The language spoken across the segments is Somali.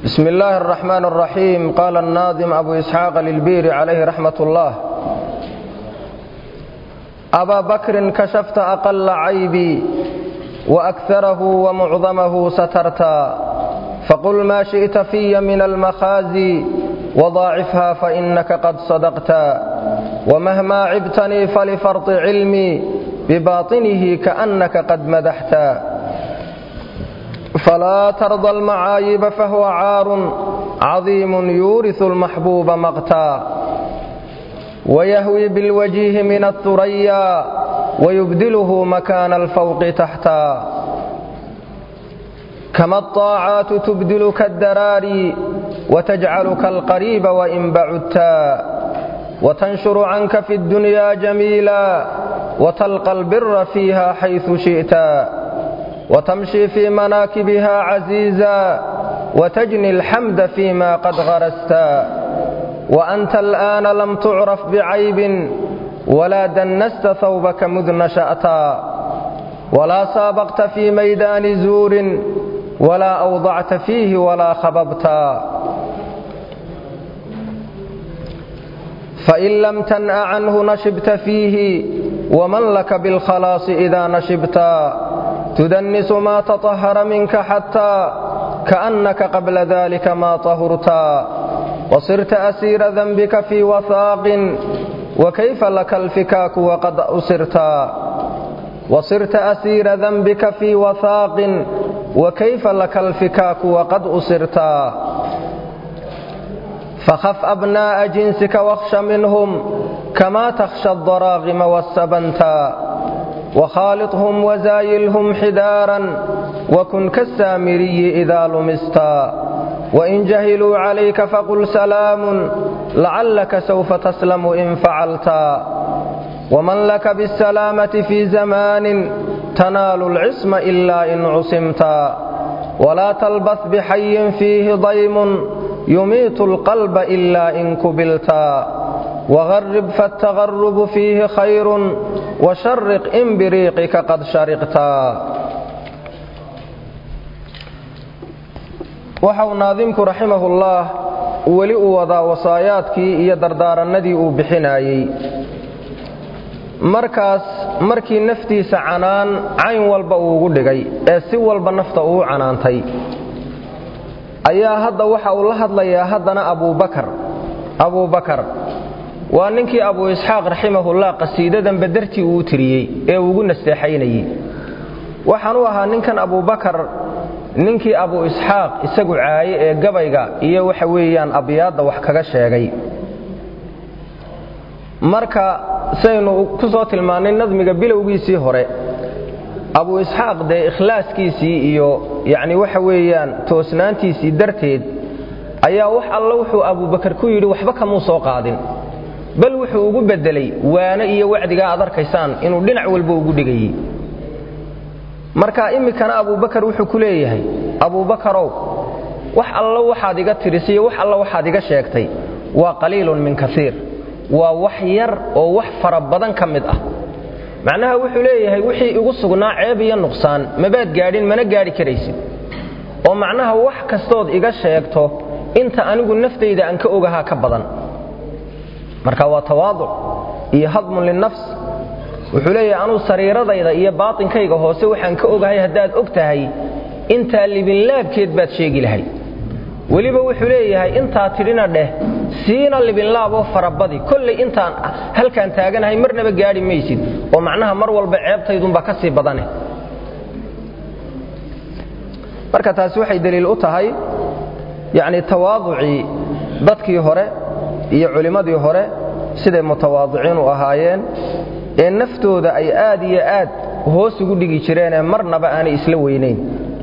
بسم الله الرحمن الرحيم قال الناظم أبو إسحاق للبير عليه رحمة الله أبا بكر كشفت أقل عيبي وأكثره ومعظمه سترتا فقل ما شئت في من المخازي وضاعفها فإنك قد صدقتا ومهما عبتني فلفرط علمي بباطنه كأنك قد مدحتا فلا ترضى المعايب فهو عار عظيم يورث المحبوب مقتا ويهوي بالوجيه من الثريا ويبدله مكان الفوق تحتا كما الطاعات تبدلك الدراري وتجعلك القريب وإن بعدتا وتنشر عنك في الدنيا جميلا وتلقى البر فيها حيث شئتا وتمشي في مناكبها عزيزا وتجني الحمد فيما قد غرستا وأنت الآن لم تعرف بعيب ولا دنست ثوبك مذ نشأتا ولا سابقت في ميدان زور ولا أوضعت فيه ولا خببتا فإن لم تنأ عنه نشبت فيه ومن لك بالخلاص إذا نشبتا تدنس ما تطهر منك حتى كأنك قبل ذلك ما طهرتا وصرت أسير ذنبك في وثاق وكيف لك الفكاك وقد أسرتا وصرت أسير ذنبك في وثاق وكيف لك الفكاك وقد أسرتا فخف أبناء جنسك واخش منهم كما تخشى الضراغم والسبنتا وخالطهم وزايلهم حدارا وكن كالسامري إذا لمستا وإن جهلوا عليك فقل سلام لعلك سوف تسلم إن فعلتا ومن لك بالسلامة في زمان تنال العصم إلا إن عصمتا ولا تلبث بحي فيه ضيم يميت القلب إلا إن كبلتا وغرب فالتغرب فيه خير وشرق إن بريقك قد شرقتا waxau naadimku raximahullah weli uu wadaa wasaayaadkii iyo dardaaranadii uu bixinayey markaas markii naftiisa canaan cayn walba uu ugu dhigay ee si walba nafta uu canaantay ayaa hadda waxa uu la hadlayaa haddana abuubakar abuubakar waa ninkii abuu isxaaq raximahullah qasiidadan badartii uu tiriyey ee ugu nasteexaynayey waxaan u ahaa ninkan abuubakar ninkii abuu isxaaq isagu caaye ee gabayga iyo waxa weeyaan abyaadda wax kaga sheegay marka saynu ku soo tilmaannay nadmiga bilowgiisii hore abuu isxaaq dee ikhlaaskiisii iyo yacni waxa weeyaan toosnaantiisii darteed ayaa wax alla wuxuu abuubakar ku yidhi waxba kamuu soo qaadin bal wuxuu ugu beddelay waano iyo wacdigaa aad arkaysaan inuu dhinac walba ugu dhigayey marka iminkana abuubakar wuxuu ku leeyahay abuubakarow wax allo waxaad iga tirisiyo wax alla waxaad iga sheegtay waa qaliilun min kaiir waa wax yar oo wax fara badan ka mid ah macnaha wuxuu leeyahay wixii igu sugnaa ceeb iyo nuqsaan mabaad gaadhin mana gaadhi karaysid oo macnaha wax kastood iga sheegto inta anigu naftayda aan ka ogahaa ka badan marka waa tawaaduc iyo hadmun linafs wuxuu leeyahay anuu sariiradayda iyo baatinkayga hoose waxaan ka ogahay haddaad og tahay intaa libinlaabkeed baad sheegi lahay weliba wuxuu leeyahay intaa tidhina dheh siina libinlaaboo farabadi kollay intaan halkaan taaganahay marnaba gaadhi maysid oo macnaha mar walba ceebtaydunbaa ka sii badane marka taasi waxay daliil u tahay yacni tawaaducii dadkii hore iyo culimmadii hore siday mutawaadiciin u ahaayeen ee naftooda ay aad iyo aad hoos ugu dhigi jireenee marnaba aanay isla weynayn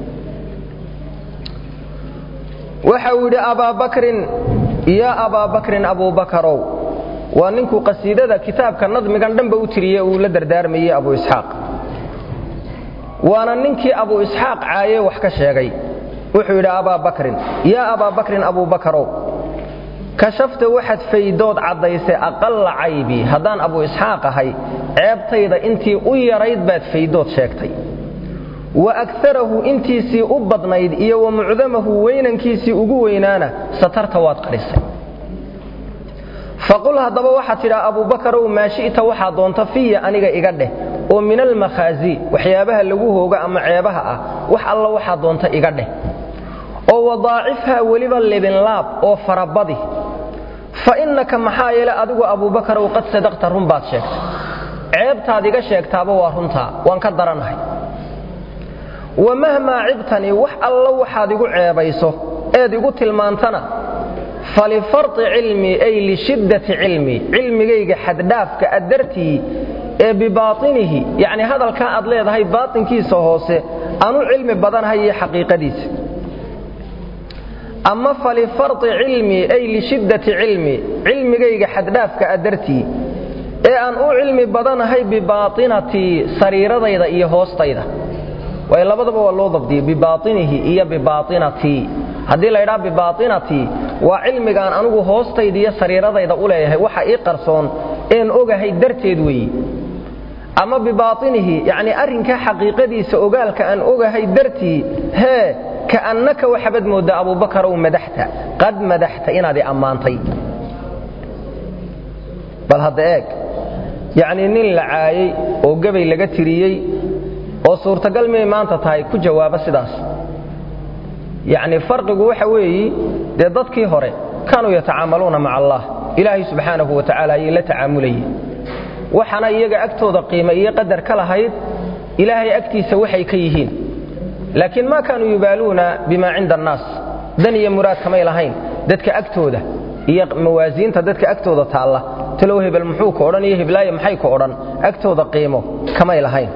waxa uu yidhi abaabakrin yaa abaabakrin abuubakarow waa ninkuu qasiidada kitaabka nadmigan dhanba u tiriye uu la dardaarmayey abu isxaaq waana ninkii abu isxaaq caaye wax ka sheegay wuxuu yidhi abaabakrin yaa abaabakrin abuubakarow kashafta waxaad faydood caddaysay aqalla caybii haddaan abu isxaaq ahay ceebtayda intii u yarayd baad faydood sheegtay wa akarahu intiisii u badnayd iyo wa mucdamahu weynankiisii ugu weynaana satarta waad qarisay faqul haddaba waxaad tidhaa abubakarow maa shi'ta waxaa doonta fiya aniga iga dheh oo min almakhaazi waxyaabaha lagu hooga ama ceebaha ah wax alla waxaa doonta iga dheh oo wadaacifhaa weliba libinlaab oo farabadi fa innaka maxaa yeele adigu abubakarow qad sadaqta run baad sheegtay ceebtaad iga sheegtaaba waa runtaa waan ka daranahay wa mahmaa cibtanii wax alla waxaad igu ceebayso eed igu tilmaantana falifarti cilmii ay lishiddati cilmii cilmigayga xaddhaafka a dartii ee bibaatinihi yacni hadalkaa aad leedahay baatinkiisa hoose anu cilmi badanahay iyo xaqiiqadiisa ama falifarti cilmii ay lishiddati cilmii cilmigayga xaddhaafka a dartii ee aan u cilmi badanahay bibaatinatii sariiradayda iyo hoostayda way labadaba waa loo dabdiyey bibaatinihi iyo bibaatinatii haddii la ydhaa bibaatinatii waa cilmigaan anugu hoostayda iyo sariiradayda u leeyahay waxa ii qarsoon een ogahay darteed weeye ama bibaatinihi yacnii arrinkaa xaqiiqadiisa ogaalka aan ogahay dartii hee ka'annaka waxaabad mooddaa abubakarow madaxta qad madaxta inaad i ammaantay bal hadda eeg yacnii nin la caayey oo gebay laga tiriyey oo suurtagal miyay maanta tahay ku jawaaba sidaas yacni farqigu waxa weeyi dee dadkii hore kaanuu yatacaamaluuna maca allah ilaahay subxaanahu wa tacaala ayay la tacaamulayeen waxaana iyaga agtooda qiima iyo qadar ka lahayd ilaahay agtiisa waxay ka yihiin laakiin maa kaanuu yubaaluuna bimaa cinda annaas dan iyo muraad kamay lahayn dadka agtooda iyo mawaasiinta dadka agtooda taalla talow hebel muxuu ka odhan iyo heblaaye maxay ka odhan agtooda qiimo kamay lahayn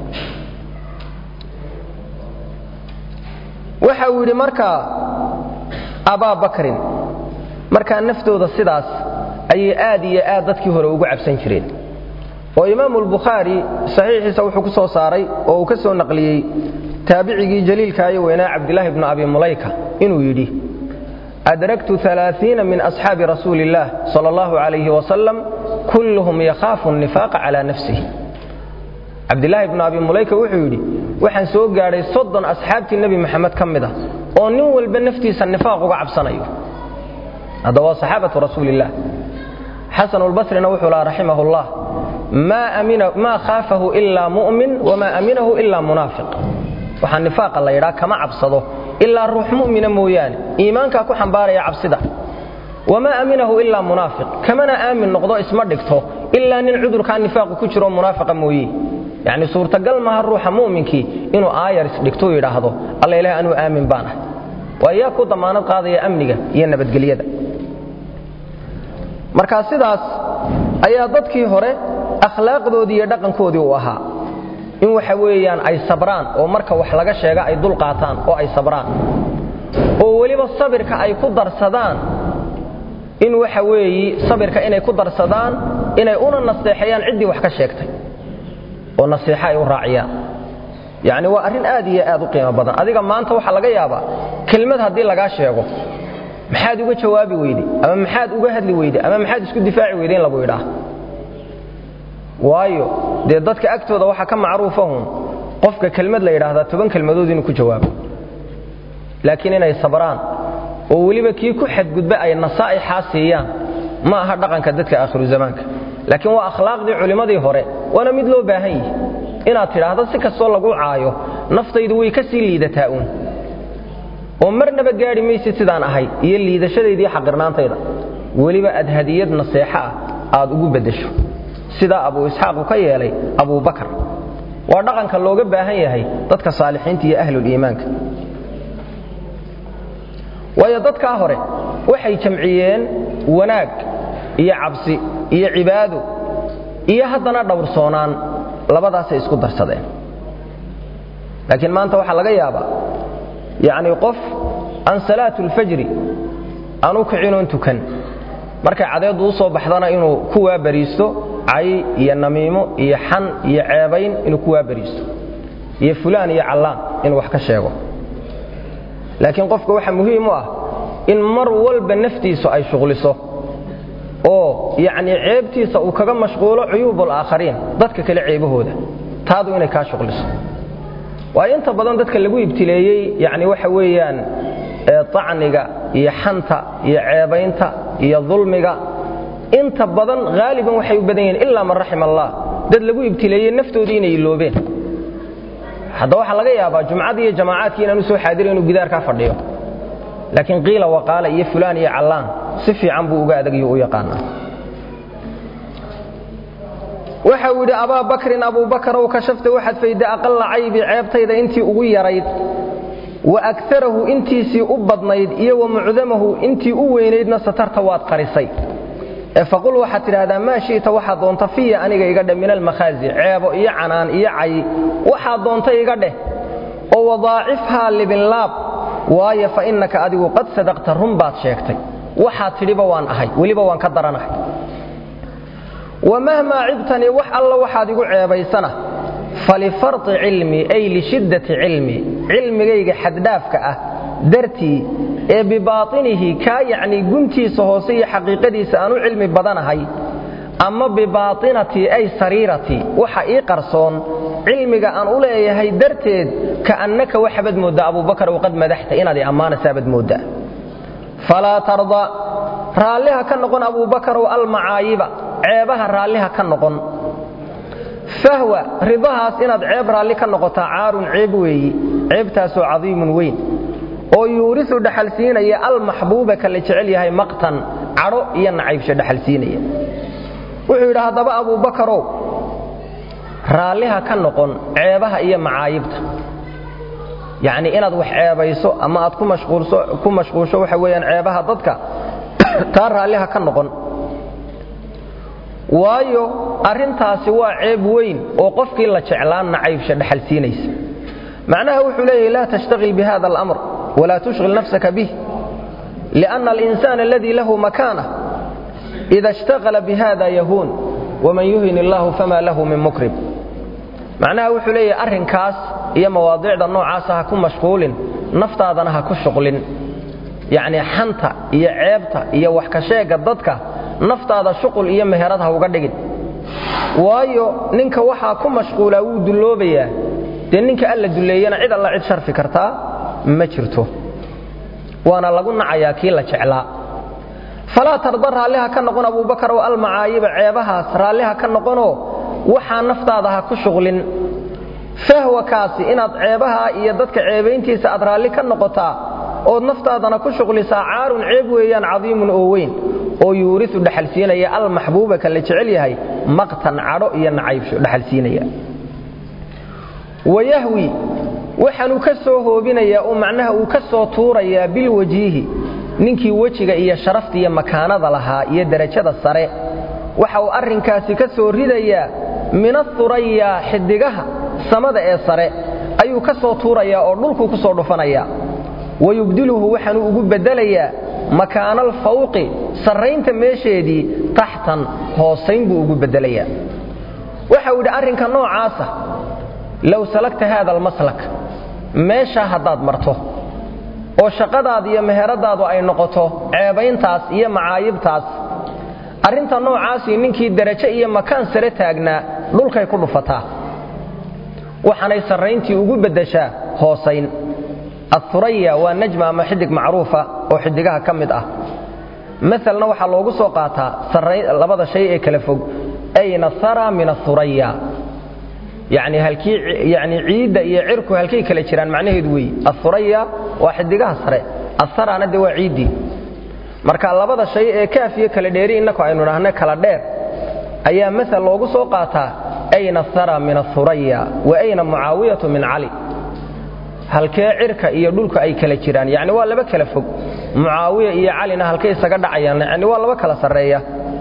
waxa uu yidhi markaa abaa bakrin markaa naftooda sidaas ayay aad iyo aad dadkii hore ugu cabsan jireen oo imaamu albukhaari saxiixiisa wuxuu ku soo saaray oo uu ka soo naqliyey taabicigii jaliilkaayo weynaa cabdilaahi bnu abi mulayka inuu yidhi adragtu aaaiina min asxaabi rasuuli illaah sal allahu calayhi wasalam kulluhum yakhaafu nifaaqa calaa nafsihi cabdilaahi bnu abi mulayka wuxuu yidhi waxaan soo gaadhay soddon asxaabtii nebi maxamed ka mid a oo nin walba naftiisa nifaaq uga cabsanayo hadda waa saxaabatu rasuuliillah xasanulbasrina wuxuu laha raximah llah maa khaafahu ilaa mu'min wamaa aminahu ilaa munaafiq waxaa nifaaqa la yidhaa kama cabsado ilaa ruux mu'mina mooyaane iimaankaa ku xambaaraya cabsida wamaa aminahu ilaa munaafiq kamana aamin noqdo isma dhigto ilaa nin cudurkaa nifaaqu ku jiro munaafiqa mooye yacni suurtagal maaha ruuxa mu'minkii inuu aayar isdhigtou yidhaahdo alla ilaah anuu aamin baan ah waa yaa ku damaanad qaadaya amniga iyo nabadgelyada marka sidaas ayaa dadkii hore akhlaaqdoodii iyo dhaqankoodii u ahaa in waxa weeyaan ay sabraan oo marka wax laga sheega ay dul qaataan oo ay sabraan oo weliba sabirka ay ku darsadaan in waxa weeyi sabirka inay ku darsadaan inay una naseexayaan ciddii wax ka sheegtay oo nasiixo ay u raaciyaan yacni waa arrin aad iyo aad u qiimo badan adiga maanta waxaa laga yaabaa kelmad haddii lagaa sheego maxaad uga jawaabi weyde ama maxaad uga hadli weyde ama maxaad isku difaaci weyde in lagu yidhaah waayo dee dadka agtooda waxaa ka macruufahun qofka kelmad la yidhaahdaa toban kelmadood inuu ku jawaabo laakiin inay sabraan oo weliba kii ku xadgudba ay nasaa'ixaa siiyaan ma aha dhaqanka dadka aakhiru zamaanka laakiin waa akhlaaqdii culimmadii hore waana mid loo baahan yihi inaad tidhaahdo si kastoo lagu caayo naftaydu way ka sii liidataa uun oo marnaba gaadhi maysid sidaan ahay iyo liidashadaydii xaqirnaantayda weliba aad hadiyad naseexo ah aad ugu beddesho sidaa abuu isxaaqu ka yeelay abubakar waa dhaqanka looga baahan yahay dadka saalixiinta iyo ahluliimaanka waayo dadkaa hore waxay jamciyeen wanaag iyo cabsi iyo cibaado iyo haddana dhowrsoonaan labadaasay isku darsadeen laakiin maanta waxaa laga yaabaa yacnii qof aan salaatu ulfajri aan u kicinoon tukan markay cadeeddu u soo baxdana inuu ku waabariisto cay iyo namiimo iyo xan iyo ceebayn inuu ku waabariisto iyo fulaan iyo callaan inuu wax ka sheego laakiin qofka waxaa muhiim u ah in mar walba naftiisu ay shuqliso oo yacnii ceebtiisa uu kaga mashquulo cuyuub alaakhariin dadka kale ceebahooda taadu inay kaa shuqliso waayo inta badan dadka lagu ibtileeyey yani waxa weeyaan acniga iyo xanta iyo ceebaynta iyo dulmiga inta badan haaliban waxay u badan yihiin ilaa man raxim allah dad lagu ibtileeyey naftoodii inay iloobeen hadda waxaa laga yaabaa jumcadii iyo jamaacaadkii inaan u soo xaadira inuu gidaarkaa fadhiyo laakiin qiila waqaala iyo fulaan iyo callaan si fiican buu uga adagayo u yaqaanaa waxa uu yidhi abaa bakrin abuubakarow kashafta waxaad fayda aqalla caybi ceebtayda intii ugu yarayd wa akarahu intiisii u badnayd iyo wa mucdamahu intii u weynaydna satarta waad qarisay ee faqul waxaad tidhaahdaa maa shi'ta waxaad doonta fiya aniga iga dheh min almakhaazi ceebo iyo canaan iyo cay waxaad doonta iga dheh oo wadaacifhaa libinlaab waayo fa innaka adigu qad sadaqta run baad sheegtay waxaad tidhiba waan ahay weliba waan ka daranahay wamahmaa cibtanii wax alla waxaad igu ceebaysana falifarti cilmii ay lishiddati cilmii cilmigayga xaddhaafka ah dartii ee bibaatinihi kaa yacnii guntiisa hoose iyo xaqiiqadiisa aan u cilmi badanahay ama bibaatinatii ay sariiratii waxa ii qarsoon cilmiga aan u leeyahay darteed ka'annaka waxaabad mooddaa abuubakar qad madaxta inaad i ammaanasaabaad mooddaa falaa tarda raalliha ka noqon abuubakarow almacaayiba ceebaha raalliha ka noqon fahwa ridahaas inaad ceeb raalli ka noqotaa caarun ceeb weeyi ceebtaasoo cadiimun weyn oo yuurisu dhaxalsiinaya almaxbuuba ka la jecel yahay maqtan cadho iyo nacaybsho dhaxalsiinaya wuxuu yidhi haddaba abuubakarow raalliha ka noqon ceebaha iyo macaayibta yacnii inaad wax ceebayso ama aad ku mashquulsho waxa weeyaan ceebaha dadka taa raalliha ka noqon waayo arrintaasi waa ceeb weyn oo qofkii la jeclaan nacaybsha dhaxalsiinaysa macnaha wuxuu leeyahy laa tashtaqil bihada alamr walaa tushghil nafsaka bih lianna alinsana aladii lahu makaana ida ishtaqala bihada yahuun waman yuhin illahu fama lahu min mukrib macnaha wuxuu leeyahay arrinkaas iyo mawaadiicda noocaasa ha ku mashquulin naftaadana ha ku shuqlin yacnii xanta iyo ceebta iyo wax ka sheegga dadka naftaada shuqul iyo meherad ha uga dhigin waayo ninka waxaa ku mashquulaa wuu dulloobayaa dee ninka alla dulleeyana cid alla cid sharfi kartaa ma jirto waana lagu nacayaa kii la jeclaa falaa tarda raalliha ka noqon abuubakar oo almacaayiba ceebahaas raalliha ka noqonoo waxaa naftaada ha ku shuqlin fahwakaasi inaad ceebaha iyo dadka ceebayntiisa aad raalli ka noqotaa ood naftaadana ku shuqlisaa caarun ceeb weeyaan cadiimun oo weyn oo yuurisu dhaxalsiinaya almaxbuuba ka la jecel yahay maqtan cadho iyo nacaybsho dhaxalsiinaya wayahwi waxaanuu ka soo hoobinayaa oo macnaha uu ka soo tuurayaa bilwajiihi ninkii wejiga iyo sharafta iyo makaanada lahaa iyo derajada sare waxa uu arrinkaasi ka soo ridayaa min athuraya xidigaha samada ee sare ayuu ka soo tuurayaa oo dhulkuu ku soo dhufanayaa wayubdiluhu waxaanuu ugu beddelayaa makaana alfawqi sarraynta meesheedii taxtan hoosayn buu ugu beddelayaa waxa uu yidhi arrinka noocaasa low salagta haada almaslak meeshaa haddaad marto oo shaqadaada iyo meheradaadu ay noqoto ceebayntaas iyo macaayibtaas arrinta noocaasii ninkii derajo iyo makaan sare taagnaa dhulkay ku dhufataa waxaanay sarrayntii ugu beddeshaa hoosayn athuraya waa najma ama xidig macruufa oo xidigaha ka mid ah maalna waxaa loogu soo qaataa labada shay ee kala fog ayna hara min athuraya yani halkii yani ciidda iyo cirku halkay kala jiraan macnaheedu weeye athuraya waa xidigaha sare atharana de waa ciiddii marka labada shay ee kaafiyo kala dheeri innaku aynu dhahna kala dheer ayaa maal loogu soo qaataa ayna hara min athuraya wa ayna mucaawiyatu min cali halkee cirka iyo dhulka ay kala jiraan yani waa laba kala fog mucaawiya iyo calina halkay isaga dhacayaan yani waa laba kala sarreeya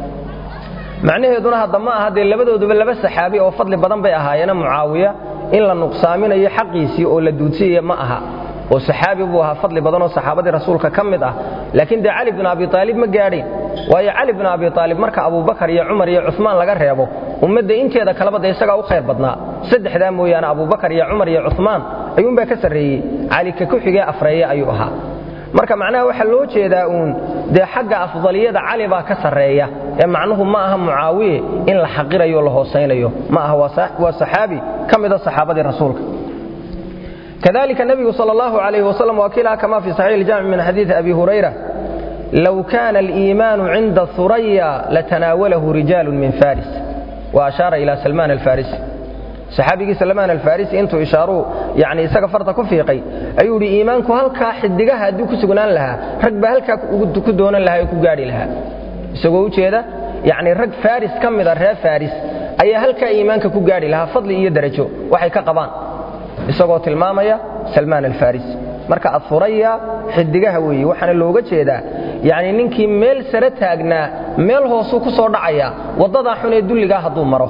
macnaheeduna hadda ma aha dee labadooduba laba saxaabi oo fadli badan bay ahaayeena mucaawiya in la nuqsaaminayo xaqiisii oo la duudsiyaya ma aha oo saxaabi buu ahaa fadli badan oo saxaabadii rasuulka ka mid ah laakiin dee cali bin abi aalib ma gaadhin waayo cali bin abi aalib marka abubakar iyo cumar iyo cumaan laga reebo ummadda inteeda kaleba de isagaa u khayr badnaa saddexdaa mooyaane abubakar iyo cumar iyo cumaan ayuunbaa ka sarreeyey cali ka ku xigee afreeye ayuu ahaa marka macnaha waxaa loo jeedaa uun dee xagga afdaliyada cali baa ka sarreeya ee macnuhu ma aha mucaawiye in la xaqirayo la hoosaynayo ma aha waa saxaabi ka mida saxaabadii rasuulka kadalika nebigu sal allahu alayh wasalam waa kiilaha kama fi saxiix iljamic min xadiidi abi hurayra low kaana aliimaanu cinda huraya latanaawalahu rijaalu min faris wa ashaara ila salmaan alfarisi saxaabigii salmaan alfarisi intuu ishaaruu yani isaga farta ku fiiqay ayuu idhi iimaanku halkaa xidigaha hadduu ku sugnaan lahaa rag baa halkaa ku doonan lahaa oo ku gaadhi lahaa isagoo ujeeda yani rag faris ka mida reer faris ayaa halkaa iimaanka ku gaadhi lahaa fadli iyo darajo waxay ka qabaan isagoo tilmaamaya salmaan alfarisi marka adfuraya xidigaha weeye waxaana looga jeedaa yani ninkii meel sare taagnaa meel hoosuu ku soo dhacaya waddadaa xun ee dulligaa hadduu maro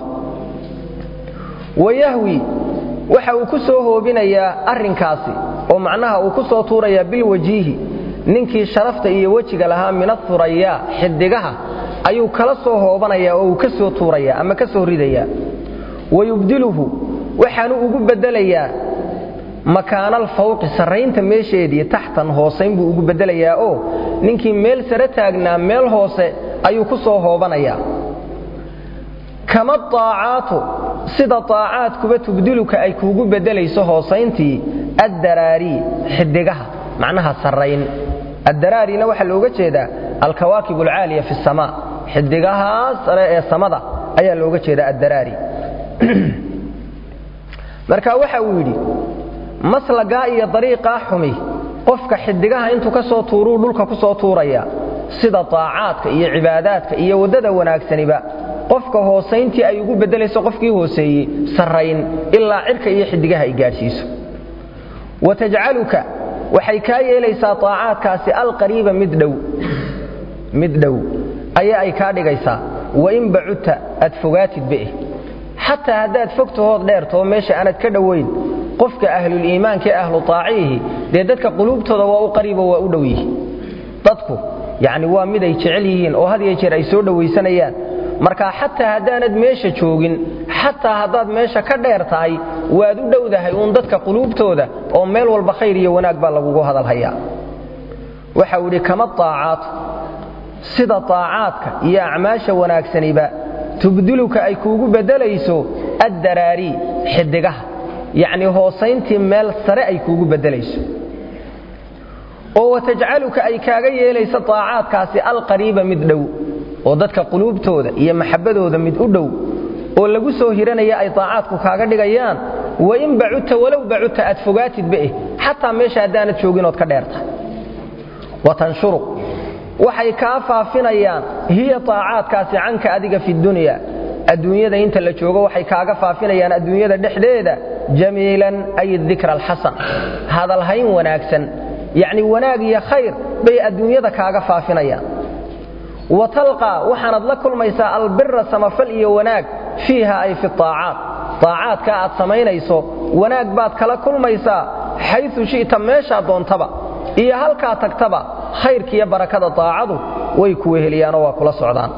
wayahwi waxa uu ku soo hoobinayaa arrinkaasi oo macnaha uu ku soo tuurayaa bilwajiihi ninkii sharafta iyo wejiga lahaa min athurayaa xidigaha ayuu kala soo hoobanayaa oo uu ka soo tuurayaa ama ka soo ridayaa wayubdiluhu waxaanu ugu beddelayaa makaanal fawqi sarraynta meesheedii taxtan hoosayn buu ugu beddelayaa oo ninkii meel sare taagnaa meel hoose ayuu ku soo hoobanayaa kama aacaatu sida aacaadkuba tubdiluka ay kuugu beddelayso hoosayntii addaraari xidigaha macnaha sarrayn addaraarina waxaa looga jeedaa alkawaakib alcaaliya fi samaa xidigahaas sare ee samada ayaa looga jeedaa addaraari marka waxa uu yidhi maslagaa iyo dariiqaa xumi qofka xidigaha intuu ka soo tuuruu dhulka ku soo tuuraya sida taacaadka iyo cibaadaadka iyo waddada wanaagsaniba qofka hoosayntii ay ugu beddelayso qofkii hooseeyey sarrayn ilaa cirka iyo xidigaha ay gaadhsiiso wa tajcaluka waxay kaa yeelaysaa taacaadkaasi alqariiba mid dhow mid dhow ayaa ay kaa dhigaysaa wain bacudta aad fogaatid beeh xataa haddaad fogtahood dheertoo meesha aanad ka dhowayn qofka ahluliimaanka ee ahlu taaciihi dee dadka quluubtooda waa u qariibo waa u dhow yihi dadku yacni waa mid ay jecel yihiin oo had iyo jeer ay soo dhowaysanayaan marka xataa haddaanad meesha joogin xataa haddaad meesha ka dheer tahay waad u dhowdahay uun dadka quluubtooda oo meel walba khayr iyo wanaag baa lagugu hadalhayaa waxa uu idhi kama aacaatu sida aacaadka iyo acmaasha wanaagsaniba tubdiluka ay kuugu beddelayso addaraari xidigaha yacnii hoosayntii meel sare ay kuugu beddelayso oo watajcaluka ay kaaga yeelayso taacaadkaasi alqariiba mid dhow oo dadka quluubtooda iyo maxabbadooda mid u dhow oo lagu soo hiranaya ay taacaadku kaaga dhigayaan wain bacudta walow bacudta aad fogaatidba eh xataa meesha haddaanad jooginood ka dheertahay watanshuru waxay kaa faafinayaan hiya taacaadkaasi canka adiga fi dunya adduunyada inta la joogo waxay kaaga faafinayaan adduunyada dhexdeeda jamiilan ay dikra alxasan hadalhayn wanaagsan yacni wanaag iyo khayr bay adduunyada kaaga faafinayaan wa talqaa waxaanad la kulmaysaa albira samafal iyo wanaag fiiha ay fi aacaat aacaadka aad samaynayso wanaag baad kala kulmaysaa xayu shi'ta meeshaa doontaba iyo halkaa tagtaba khayrkiiyo barakada aacadu way ku weheliyaanoo waa kula socdaan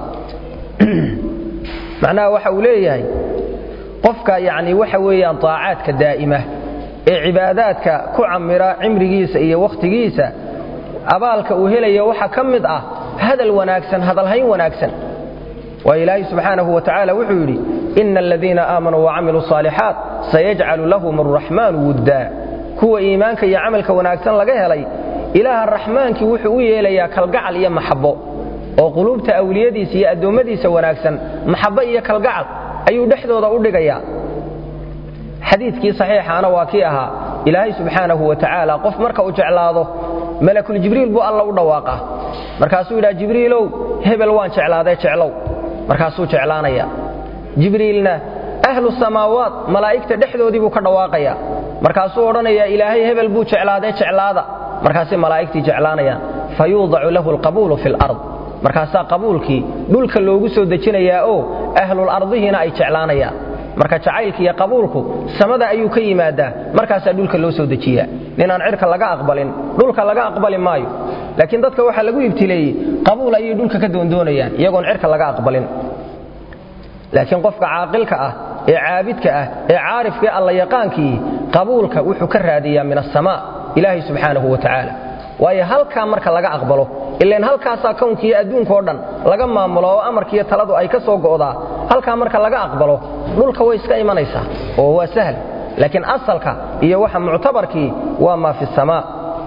macnaha waxa uu leeyahay qofka yani waxa weeyaan aacaadka daa'ima ee cibaadaadka ku camira cimrigiisa iyo wakhtigiisa abaalka uu helaya waxaa ka mid ah hadal wanaagsan hadalhayn wanaagsan waa ilaahay subxaanahu wa tacaala wuxuu yidhi ina aladiina aamanuu wacamiluu saalixaat sayajcalu lahum araxmaanu wuddaa kuwa iimaanka iyo camalka wanaagsan laga helay ilaaha raxmaankii wuxuu u yeelayaa kalgacal iyo maxabbo oo quluubta awliyadiisa iyo addoommadiisa wanaagsan maxabbo iyo kalgacal ayuu dhexdooda u dhigayaa xadiidkii saxiixaana waa kii ahaa ilaahay subxaanahu wa tacaala qof marka uu jeclaado malakuljibriil buu alla u dhawaaqa markaasuu yidhaha jibriilow hebel waan jeclaadee jeclow markaasuu jeclaanaya jibriilna ahlu samaawaat malaa'igta dhexdoodii buu ka dhawaaqaya markaasuu odhanayaa ilaahay hebel buu jeclaadee jeclaada markaasay malaa'igtii jeclaanayaan fa yuudacu lahu alqabuulu fi lard markaasaa qabuulkii dhulka loogu soo dejinayaa oo ahlul ardihiina ay jeclaanayaan marka jacaylka iyo qabuulku samada ayuu ka yimaadaa markaasaa dhulka loo soo dejiyaa ninaan cirka laga aqbalin dhulka laga aqbali maayo laakiin dadka waxaa lagu ibtileeyey qabuul ayay dhulka ka doondoonayaan iyagoon cirka laga aqbalin laakiin qofka caaqilka ah ee caabidka ah ee caarifka ee alla yaqaankii qabuulka wuxuu ka raadiyaa min asamaa ilaahay subxaanahu wa tacaala waayo halkaa marka laga aqbalo ilan halkaasaa kownkiiyo adduunkao dhan laga maamulo oo amarkiiyo taladu ay ka soo go'daa halkaa marka laga aqbalo dhulka way iska imanaysaa oo waa sahl laakiin asalka iyo waxa muctabarkii waa maa fi samaa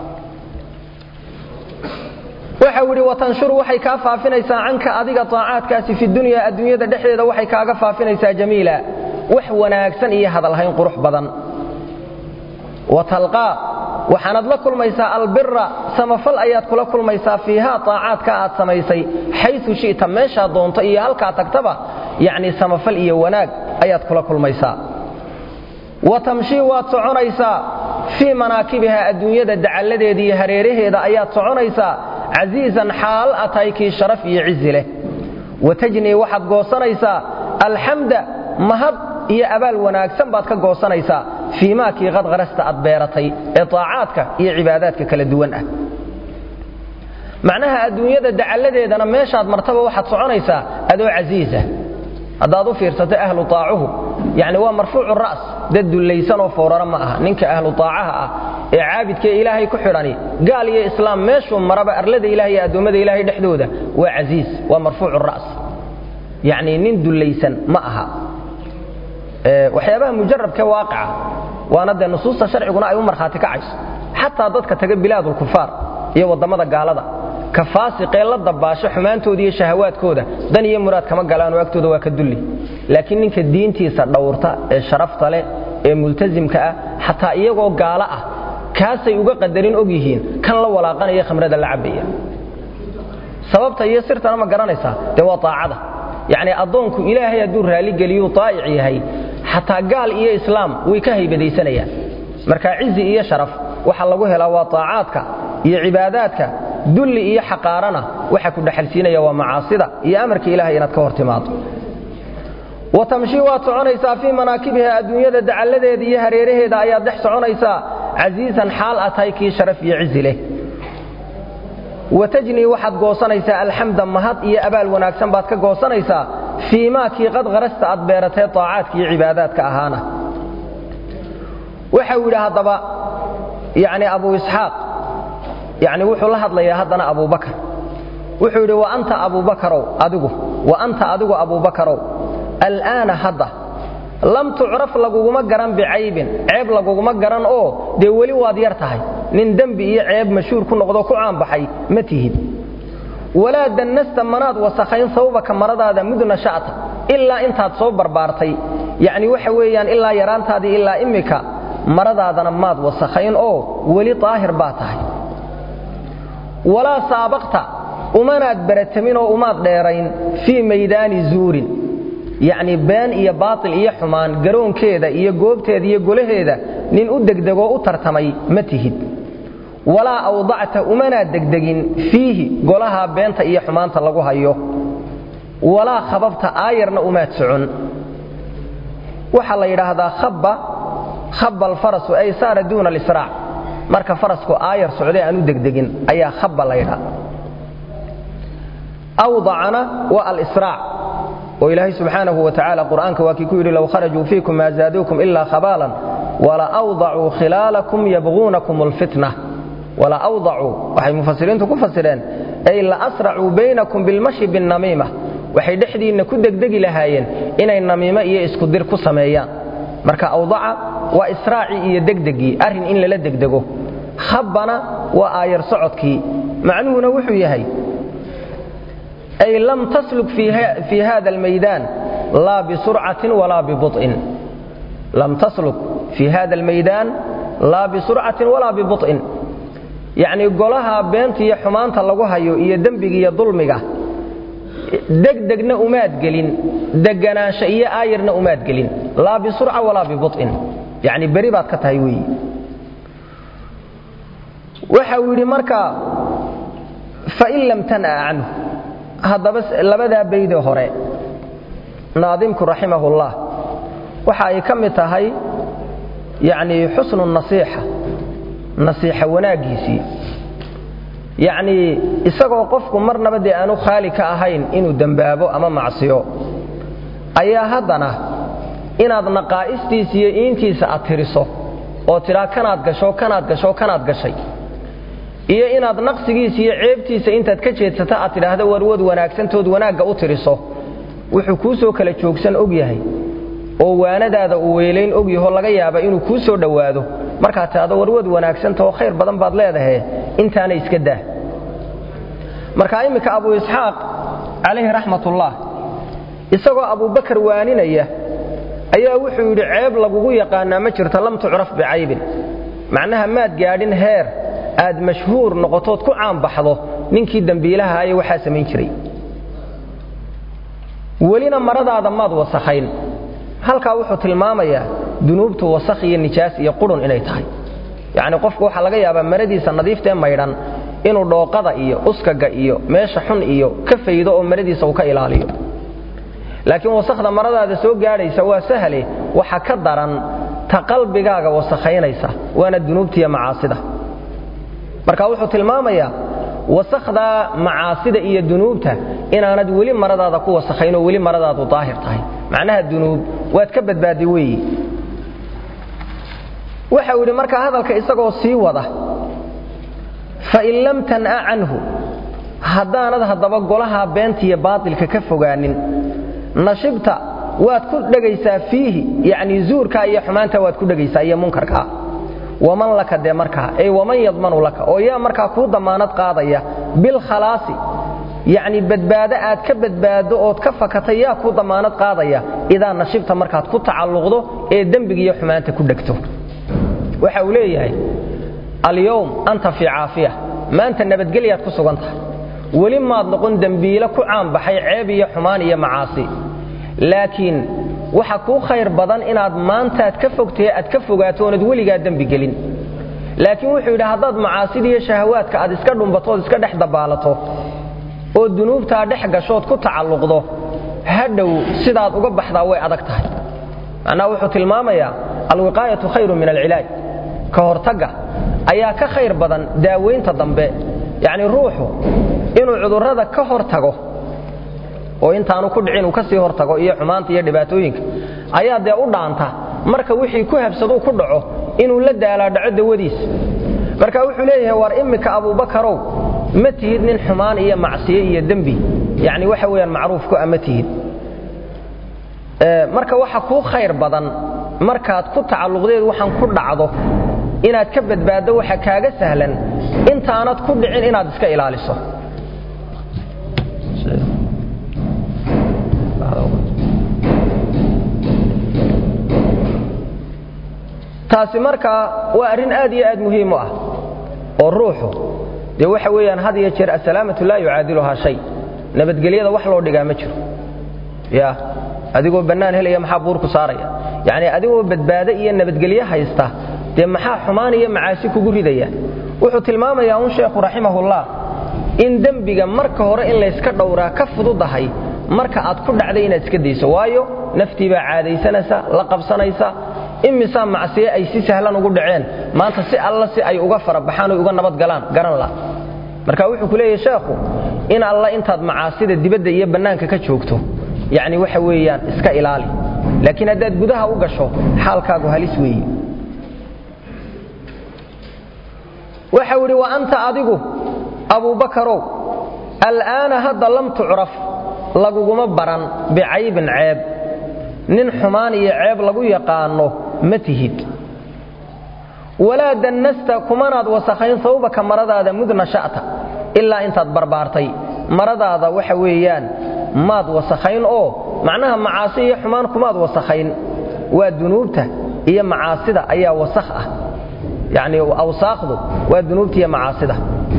waxa idhi watanshuru waxay kaa faafinaysaa canka adiga aacaadkaasi fi dunya adduunyada dhexdeeda waxay kaaga faafinaysaa jamiila wax wanaagsan iyo hadalhayn qurux badan watalqaa waxaanad la kulmaysaa albira samafal ayaad kula kulmaysaa fiihaa aacaadka aad samaysay xayu shita meeshaad doonto iyo halkaa tagtaba yani samafal iyo wanaag ayaad kula kulmaysaa wa tamshii waad soconaysaa fii manaakibiha adduunyada dacalladeeda iyo hareeraheeda ayaad soconaysaa casiizan xaal a tahay kii sharaf iyo cizi leh watajnii waxaad goosanaysaa alxamda mahad iyo abaal wanaagsan baad ka goosanaysaa fii maakii qadqarasta aad beeratay ee aacaadka iyo cibaadaadka kala duwan ah macnaha adduunyada dacalladeedana meeshaad martaba waxaad soconaysaa adoo casiisa haddaad u fiirsato ahlu aacuhu yani waa marfuucu ra's dad dullaysanoo foorara ma aha ninka ahlu aacaha ah ee caabidkaee ilaahay ku xidhani gaal iyo islaam meeshuu maraba arlada ilahay iyo addoommada ilaahay dhexdooda waa casiis waa marfuucu ra's yacni nin dullaysan ma aha waxyaabaha mujarabkee waaqica waana dee nusuusta sharciguna ay u markhaati kacayso xataa dadka taga bilaadulkufaar iyo waddamada gaalada ka faasiqee la dabaasho xumaantooda iyo shahawaadkooda dan iyo muraad kama galaanoo agtooda waa ka dulli laakiin ninka diintiisa dhowrta ee sharafta leh ee multasimka ah xataa iyagoo gaalo ah kaasay uga qadarin og yihiin kan la walaaqanaya khamrada la cabaya sababta iyo sirtana ma garanaysaa dee waa aacada yacni addoonku ilaahay hadduu raalligeliyu aa'ic yahay xataa gaal iyo islaam way ka haybadaysanayaan marka cizi iyo sharaf waxa lagu helaa waa aacaadka iyo cibaadaadka dulli iyo xaqaarana waxa ku dhexalsiinaya waa macaasida iyo amarka ilahay inaad ka hor timaado wa tamshii waad soconaysaa fii manaakibiha adduunyada dacalladeeda iyo hareeraheeda ayaad dhex soconaysaa casiisan xaal a tahay kii sharaf iyo cizi leh watajnii waxaad goosanaysaa alxamda mahad iyo abaal wanaagsan baad ka goosanaysaa fii maa kii qad qarasta aad beeratee aacaadka iyo cibaadaadka ahaana waxau yidhi haddaba yani abu isxaaq yani wuxuu la hadlayaa haddana abubakar wuxuu yidhi wa anta abubakarow adigu wa anta adigu abubakarow al'aana hadda lam tucraf laguguma garan bicaybin ceeb laguguma garan oo dee weli waad yar tahay nin dembi iyo ceeb mashhuur ku noqdo ku caanbaxay ma tihid walaa dannasta manaad wasakhayn sawbaka maradaada mudna sha'ta ilaa intaad soo barbaartay yacni waxa weeyaan ilaa yaraantaadii ilaa immika maradaadana maad wasakhayn oo weli daahir baa tahay walaa saabaqta umanaad baratamin oo umaad dheerayn fii maydaani zuurin yacni been iyo baatil iyo xumaan garoonkeeda iyo goobteeda iyo golaheeda nin u degdegoo u tartamay ma tihid walaa awdacta umanaad degdegin fiihi golahaa beenta iyo xumaanta lagu hayo walaa khababta aayarna umaad socon waxaa la yidhaahdaa habba habba alfarasu ay saara duuna alisraac marka farasku aayar socday aan u degdegin ayaa habba la ydhaa awdacana waa alisraac oo ilaahay subxaanahu wa tacaala qur'aanka waa kii ku yidhi low kharajuu fiikum maa zaaduukum ilaa khabaalan wala awdacuu khilaalakum yabquunakum alfitna wala awdacuu waxay mufasiriintu ku fasireen ay la asracuu baynakum bilmashi binnamiima waxay dhexdiinna ku degdegi lahaayeen inay namiimo iyo iskudir ku sameeyaan marka awdaca waa israacii iyo degdegii arrin in lala degdego habbana waa aayar socodkii macnuhuna wuxuu yahay ay lam tasluk fii hada almaydaan laa bisurcatin walaa bibuط'in lam tasluk fii hada almaydaan laa bisurcatin walaa bibuط'in yacnii golaha beenta iyo xumaanta lagu hayo iyo dembiga iyo dulmiga degdegna umaad gelin deganaansho iyo aayarna umaad gelin laa bisurca walaa bibuط'in yacni beri baad ka tahay weeyi waxa uu yidhi marka fain lam tan'a canhu haddaba labadaa baydee hore naadimku raximahullah waxa ay ka mid tahay yacnii xusnu nasiixa nasiixa wanaaggiisii yacnii isagoo qofku marnaba dee aanu khaali ka ahayn inuu dembaabo ama macsiyo ayaa haddana inaad naqaa'istiisa iyo iintiisa aad tiriso oo tidhaa kanaad gasho kanaad gasho kanaad gashay iyo inaad naqsigiisa iyo ceebtiisa intaad ka jeedsata aad tidhaahdo warwad wanaagsantood wanaagga u tiriso wuxuu kuu soo kala joogsan og yahay oo waanadaada uu weelayn og yaho laga yaaba inuu kuu soo dhowaado markaad tidhahdo warwad wanaagsanta oo khayr badan baad leedahay intaana iska daa marka imminka abu isxaaq calayhi raxmatullah isagoo abubakar waaninaya ayaa wuxuu yidhi ceeb lagugu yaqaanaa ma jirto lam tucraf bicaybin macnaha maad gaadhin heer aad mashhuur noqotood ku caanbaxdo ninkii dembiilaha aye waxaa samayn jiray welina maradaada maad wasakhayn halkaa wuxuu tilmaamayaa dunuubtu wasakh iyo nijaas iyo qurun inay tahay yacni qofku waxaa laga yaabaa maradiisa nadiiftaee maydhan inuu dhooqada iyo uskaga iyo meesha xun iyo ka faydo oo maradiisa uu ka ilaaliyo laakiin wasakhda maradaada soo gaadhaysa waa sahle waxa ka daran ta qalbigaaga wasakhaynaysa waana dunuubtiiyo macaasida marka wuxuu tilmaamayaa wasakhda macaasida iyo dunuubta inaanad weli maradaada ku wasakhayn oo weli maradaadu daahir tahay macnaha dunuub waad ka badbaadi weeyi waxau yidhi markaa hadalka isagoo sii wada fain lam tan'a canhu haddaanad haddaba golaha beentiya baatilka ka fogaanin nashibta waad ku dhegaysaa fiihi yacnii zuurkaa iyo xumaanta waad ku dhegaysaa iyo munkarkaa waman laka dee markaa ey waman yadmanu laka oo yaa markaa kuu dammaanad qaadaya bilkhalaasi yacni badbaado aad ka badbaaddo ood ka fakatay yaa kuu dammaanad qaadaya idaa nashibta markaad ku tacalluqdo ee dembigiiyo xumaanta ku dhegto waxa uu leeyahay alyowm anta fii caafiya maanta nabadgelyaad ku sugan tahay weli maad noqon dembiile ku caanbaxay ceeb iyo xumaan iyo macaasi laakiin waxa kuu khayr badan inaad maantaad ka fogtahe aad ka fogaato oonad weligaa dembi gelin laakiin wuxuu yidhi haddaad macaasida iyo shahawaadka aad iska dhumbatood iska dhex dabaalato oo dunuubtaa dhex gashood ku tacalluqdo hadhow sidaad uga baxdaa way adag tahay macnaha wuxuu tilmaamayaa alwiqaayatu khayru min alcilaaj ka hortagga ayaa ka khayr badan daawaynta dambe yacni ruuxu inuu cudurrada ka hor tago oo intaanu ku dhicin uu ka sii hor tago iyo xumaanta iyo dhibaatooyinka ayaa dee u dhaanta marka wixii ku habsaduu ku dhaco inuu la daalaadhaco dawadiisa marka wuxuu leeyahay war immika abuubakarow ma tihid nin xumaan iyo macsiye iyo dembi yacni waxa weeyaan macruufku a ma tihid marka waxa kuu khayr badan markaad ku tacalluqdeed waxaan ku dhacdo inaad ka badbaaddo waxa kaaga sahlan intaanad ku dhicin inaad iska ilaaliso taasi markaa waa arrin aad iyo aad muhiim u ah oo ruuxu dee waxa weeyaan had iyo jeer asalaamatu laa yucaadiluhaa shay nabadgelyada wax loo dhigaa ma jiro ya adigoo bannaan helaya maxaa buurku saaraya yacni adigoo badbaado iyo nabadgelyo haysta dee maxaa xumaan iyo macaasi kugu ridaya wuxuu tilmaamayaa un sheekhu raximahullah in dembiga marka hore in layska dhowraa ka fududahay marka aad ku dhacday inaad iska dayso waayo naftii baa caadaysanaysa la qabsanaysa imisaa macsiye ay si sahlan ugu dhaceen maanta si alla si ay uga farabaxaan oy uga nabadgalaan garan la marka wuxuu ku leeyahy sheekhu in alla intaad macaasida dibadda iyo bannaanka ka joogto yacni waxa weeyaan iska ilaali laakiin haddaad gudaha u gasho xaalkaagu halis weeye waxau idhi wa anta adigu abuubakarow al'aana hadda lam tucraf laguguma baran bicaybin ceeb nin xumaan iyo ceeb lagu yaqaanno ma tihid walaa dannasta kumanaad wasakhayn sawbaka maradaada mudna sha'ta ilaa intaad barbaartay maradaada waxa weeyaan maad wasakhayn oo macnaha macaasi iyo xumaan kumaad wasakhayn waa dunuubta iyo macaasida ayaa wasakh ah yacni awsaaqdu waa dunuubta iyo macaasida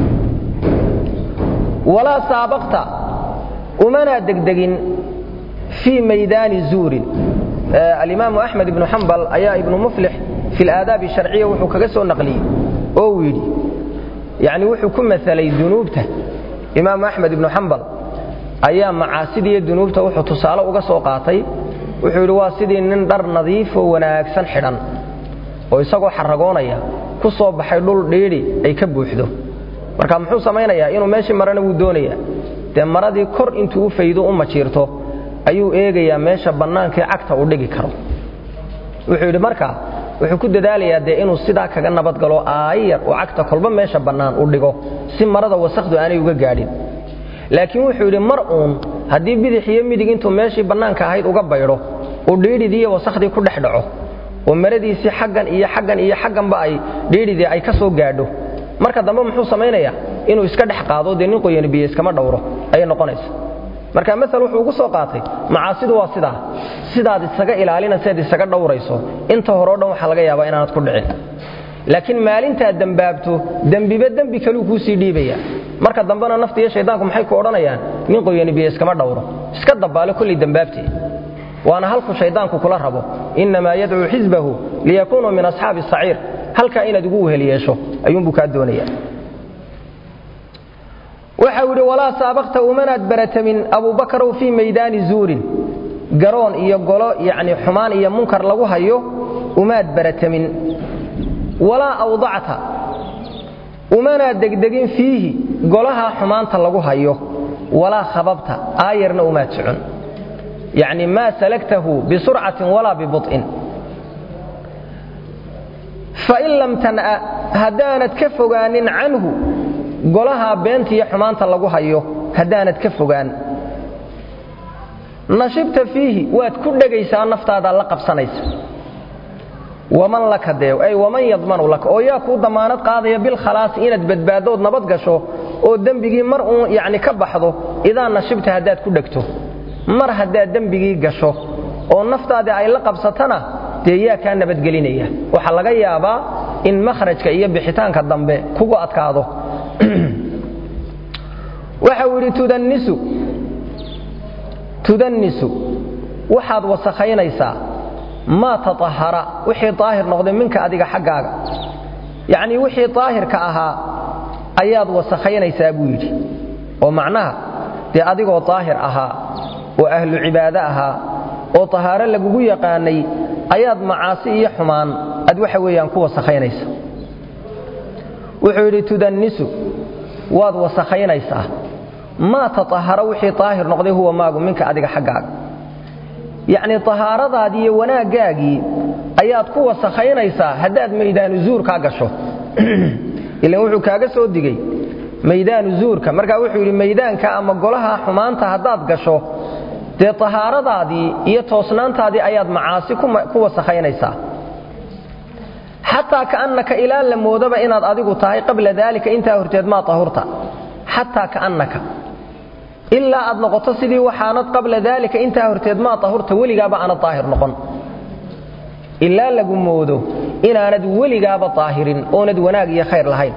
walaa saabaqta umanaa degdegin fii maydaani zuurin alimaamu axmed ibnu xambal ayaa ibnu muflix fi laadaabi sharciya wuxuu kaga soo naqliyey oo uu yidhi yacni wuxuu ku masalay dunuubta imaamu axmed ibnu xambal ayaa macaasidiiyo dunuubta wuxuu tusaale uga soo qaatay wuxuu yidhi waa sidii nin dhar nadiifoo wanaagsan xidhan oo isagoo xaragoonaya ku soo baxay dhul dhiidhi ay ka buuxdo marka muxuu samaynayaa inuu meeshii marana wuu doonayaa dee maradii kor intuu u faydo u majiirto ayuu eegayaa meesha bannaankaee cagta uu dhigi karo wuxuu yidhi marka wuxuu ku dadaalayaa dee inuu sidaa kaga nabadgalo aayar oo cagta kolba meesha bannaan u dhigo si marada wasakhdu aanay uga gaadhin laakiin wuxuu yidhi mar uun haddii bidix iyo midig intuu meeshii bannaanka ahayd uga baydho uu dhiidhidii iyo wasakhdii ku dhex dhaco oo maradiisii xaggan iyo xaggan iyo xagganba ay dhiidhidii ay ka soo gaadho marka dambe muxuu samaynayaa inuu iska dhex qaado dee nin qoyani biyo iskama dhowro ayay noqonaysa marka maal wuxuu ugu soo qaatay macaasidu waa sidaa sidaad isaga ilaalinayseed isaga dhowrayso inta horeo dhan waxaa laga yaabaa inaanad ku dhicin laakiin maalintaad dembaabto dembiba dembi kaluu kuu sii dhiibaya marka dambena nafta iyo shaydaanku maxay ku odhanayaan nin qoyani biyo iskama dhowro iska dabbaale kullay dembaabtee waana halku shayddaanku kula rabo innamaa yadcuu xisbahu liyakuunuu min asxaabi saciir halkaa inaad ugu wehel yeesho ayuunbuu kaa doonaya waxau idhi walaa saabaqta umanaad baratamin abubakarow fii maydaani zuurin garoon iyo golo yacni xumaan iyo munkar lagu hayo umaad baratamin walaa awdacta umanaad degdegin fiihi golahaa xumaanta lagu hayo walaa khababta aayarna umaad socon yacni maa salagtahu bisurcatin walaa bibuط'in fain lam tan'a haddaanad ka fogaanin canhu golahaa beentiiyo xumaanta lagu hayo haddaanad ka fogaan nashibta fiihi waad ku dhegaysaa naftaadaa la qabsanaysa waman laka dee ay waman yadmanu laka oo yaa kuu dammaanad qaadaya bilkhalaasi inaad badbaaddood nabad gasho oo dembigii mar uun yacni ka baxdo idaa nashibta haddaad ku dhegto mar haddaad dembigii gasho oo naftaadii ay la qabsatana dee yaa kaa nabadgelinaya waxaa laga yaabaa in makhrajka iyo bixitaanka dambe kugu adkaado waxa uu yidhi tudannisu tudannisu waxaad wasakhaynaysaa maa taطahara wixii daahir noqday minka adiga xaggaaga yacnii wixii daahirka ahaa ayaad wasakhaynaysaa buu yidhi oo macnaha dee adigoo daahir ahaa oo ahlu cibaado ahaa oo tahaaro lagugu yaqaanay ayaad macaasi iyo xumaan ad waxa weeyaan ku wasakhaynaysa wuxuu yidhi tudannisu waad wasakhaynaysaa maa taahara wixii daahir noqday huwa maagu minka adiga xaggaaga yacnii tahaaradaadii iyo wanaaggaagii ayaad ku wasakhaynaysaa haddaad maydaanu zuurkaa gasho ilan wuxuu kaaga soo digey maydaanu zuurka markaa wuxuu yidhi maydaanka ama golaha xumaanta haddaad gasho dee tahaaradaadii iyo toosnaantaadii ayaad macaasi ku wasakhaynaysaa xataa kaannaka ilaa la moodaba inaad adigu tahay qabla daalika intaa horteed maa tahurta xataa kaannaka ilaa aad noqoto sidii waxaanad qabla daalika intaa horteed maa tahurta weligaaba aanad daahir noqon ilaa lagu moodo inaanad weligaaba daahirin oonad wanaag iyo khayr lahayn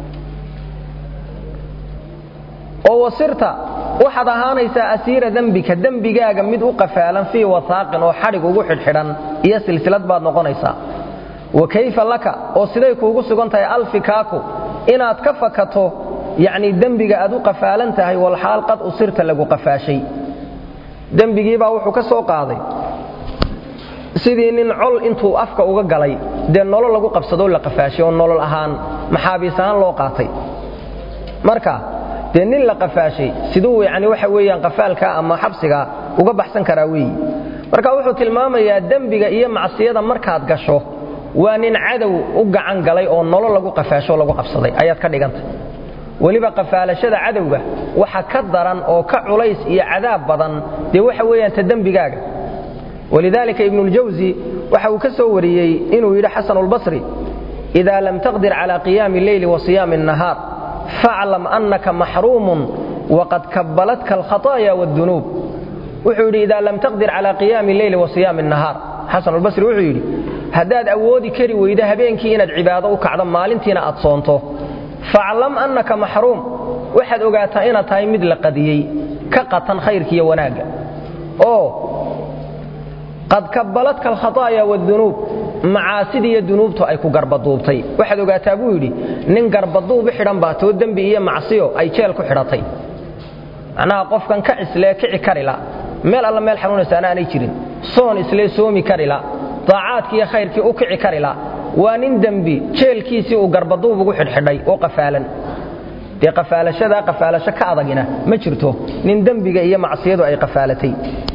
oo wasirta waxaad ahaanaysaa asiira dembika dembigaaga mid u qafaalan fii wasaaqin oo xadhig ugu xidhxidhan iyo silsilad baad noqonaysaa wa kayfa laka oo siday kuugu sugan tahay alfikaaku inaad ka fakato yacnii dembiga aad u qafaalan tahay walxaal qad usirta lagu qafaashay dembigiibaa wuxuu ka soo qaaday sidii nin col intuu afka uga galay dee nolol lagu qabsadoo la qafaashay oo nolol ahaan maxaabiis ahaan loo qaatay marka dee nin la qafaashay siduu yani waxa weeyaan qafaalka ama xabsiga uga baxsan karaa weeyi marka wuxuu tilmaamayaa dembiga iyo macsiyada markaad gasho waa nin cadow u gacan galay oo nolol lagu qafaasho lagu qabsaday ayaad ka dhigantay weliba qafaalashada cadowga waxa ka daran oo ka culays iyo cadaab badan dee waxa weeyaan ta dembigaaga walidaalika ibnuljawsi waxa uu ka soo wariyey inuu yidhi xasan اlbasri إida lam taqdir calى qiyaami اleyli wa siyaami الnahaar faclam annaka maxruumun waqad kabalatka alkhaطaaya wاdunuub wuxuu yidhi ida lam taqdir calى qiyaami اleyli wa siyaami الnahaar xasan albasri wuxuu yidhi haddaad awoodi kari weydo habeenkii inaad cibaado u kacdo maalintiina aad soonto faclam annaka maxruum waxaad ogaataa inaad tahay mid la qadiyey ka qatan khayrkiiyo wanaagga oo qad kabbaladka alkhaطaaya wاdunuub macaasidii iyo dunuubtu ay ku garbaduubtay waxaad ogaataa buu yidhi nin garbaduubu xidhan baa too dembi iyo macsiyo ay jeel ku xidhatay macnaha qofkan ka cislee kici karila meel alla meel xanuunaysaana aanay jirin soon islee soomi karila daacaadkii iyo khayrkii u kici karila waa nin dembi jeelkiisii uu garbaduub ugu xidhxidhay oo qafaalan dee qafaalashadaa qafaalasho ka adagina ma jirto nin dembiga iyo macsiyadu ay qafaalatay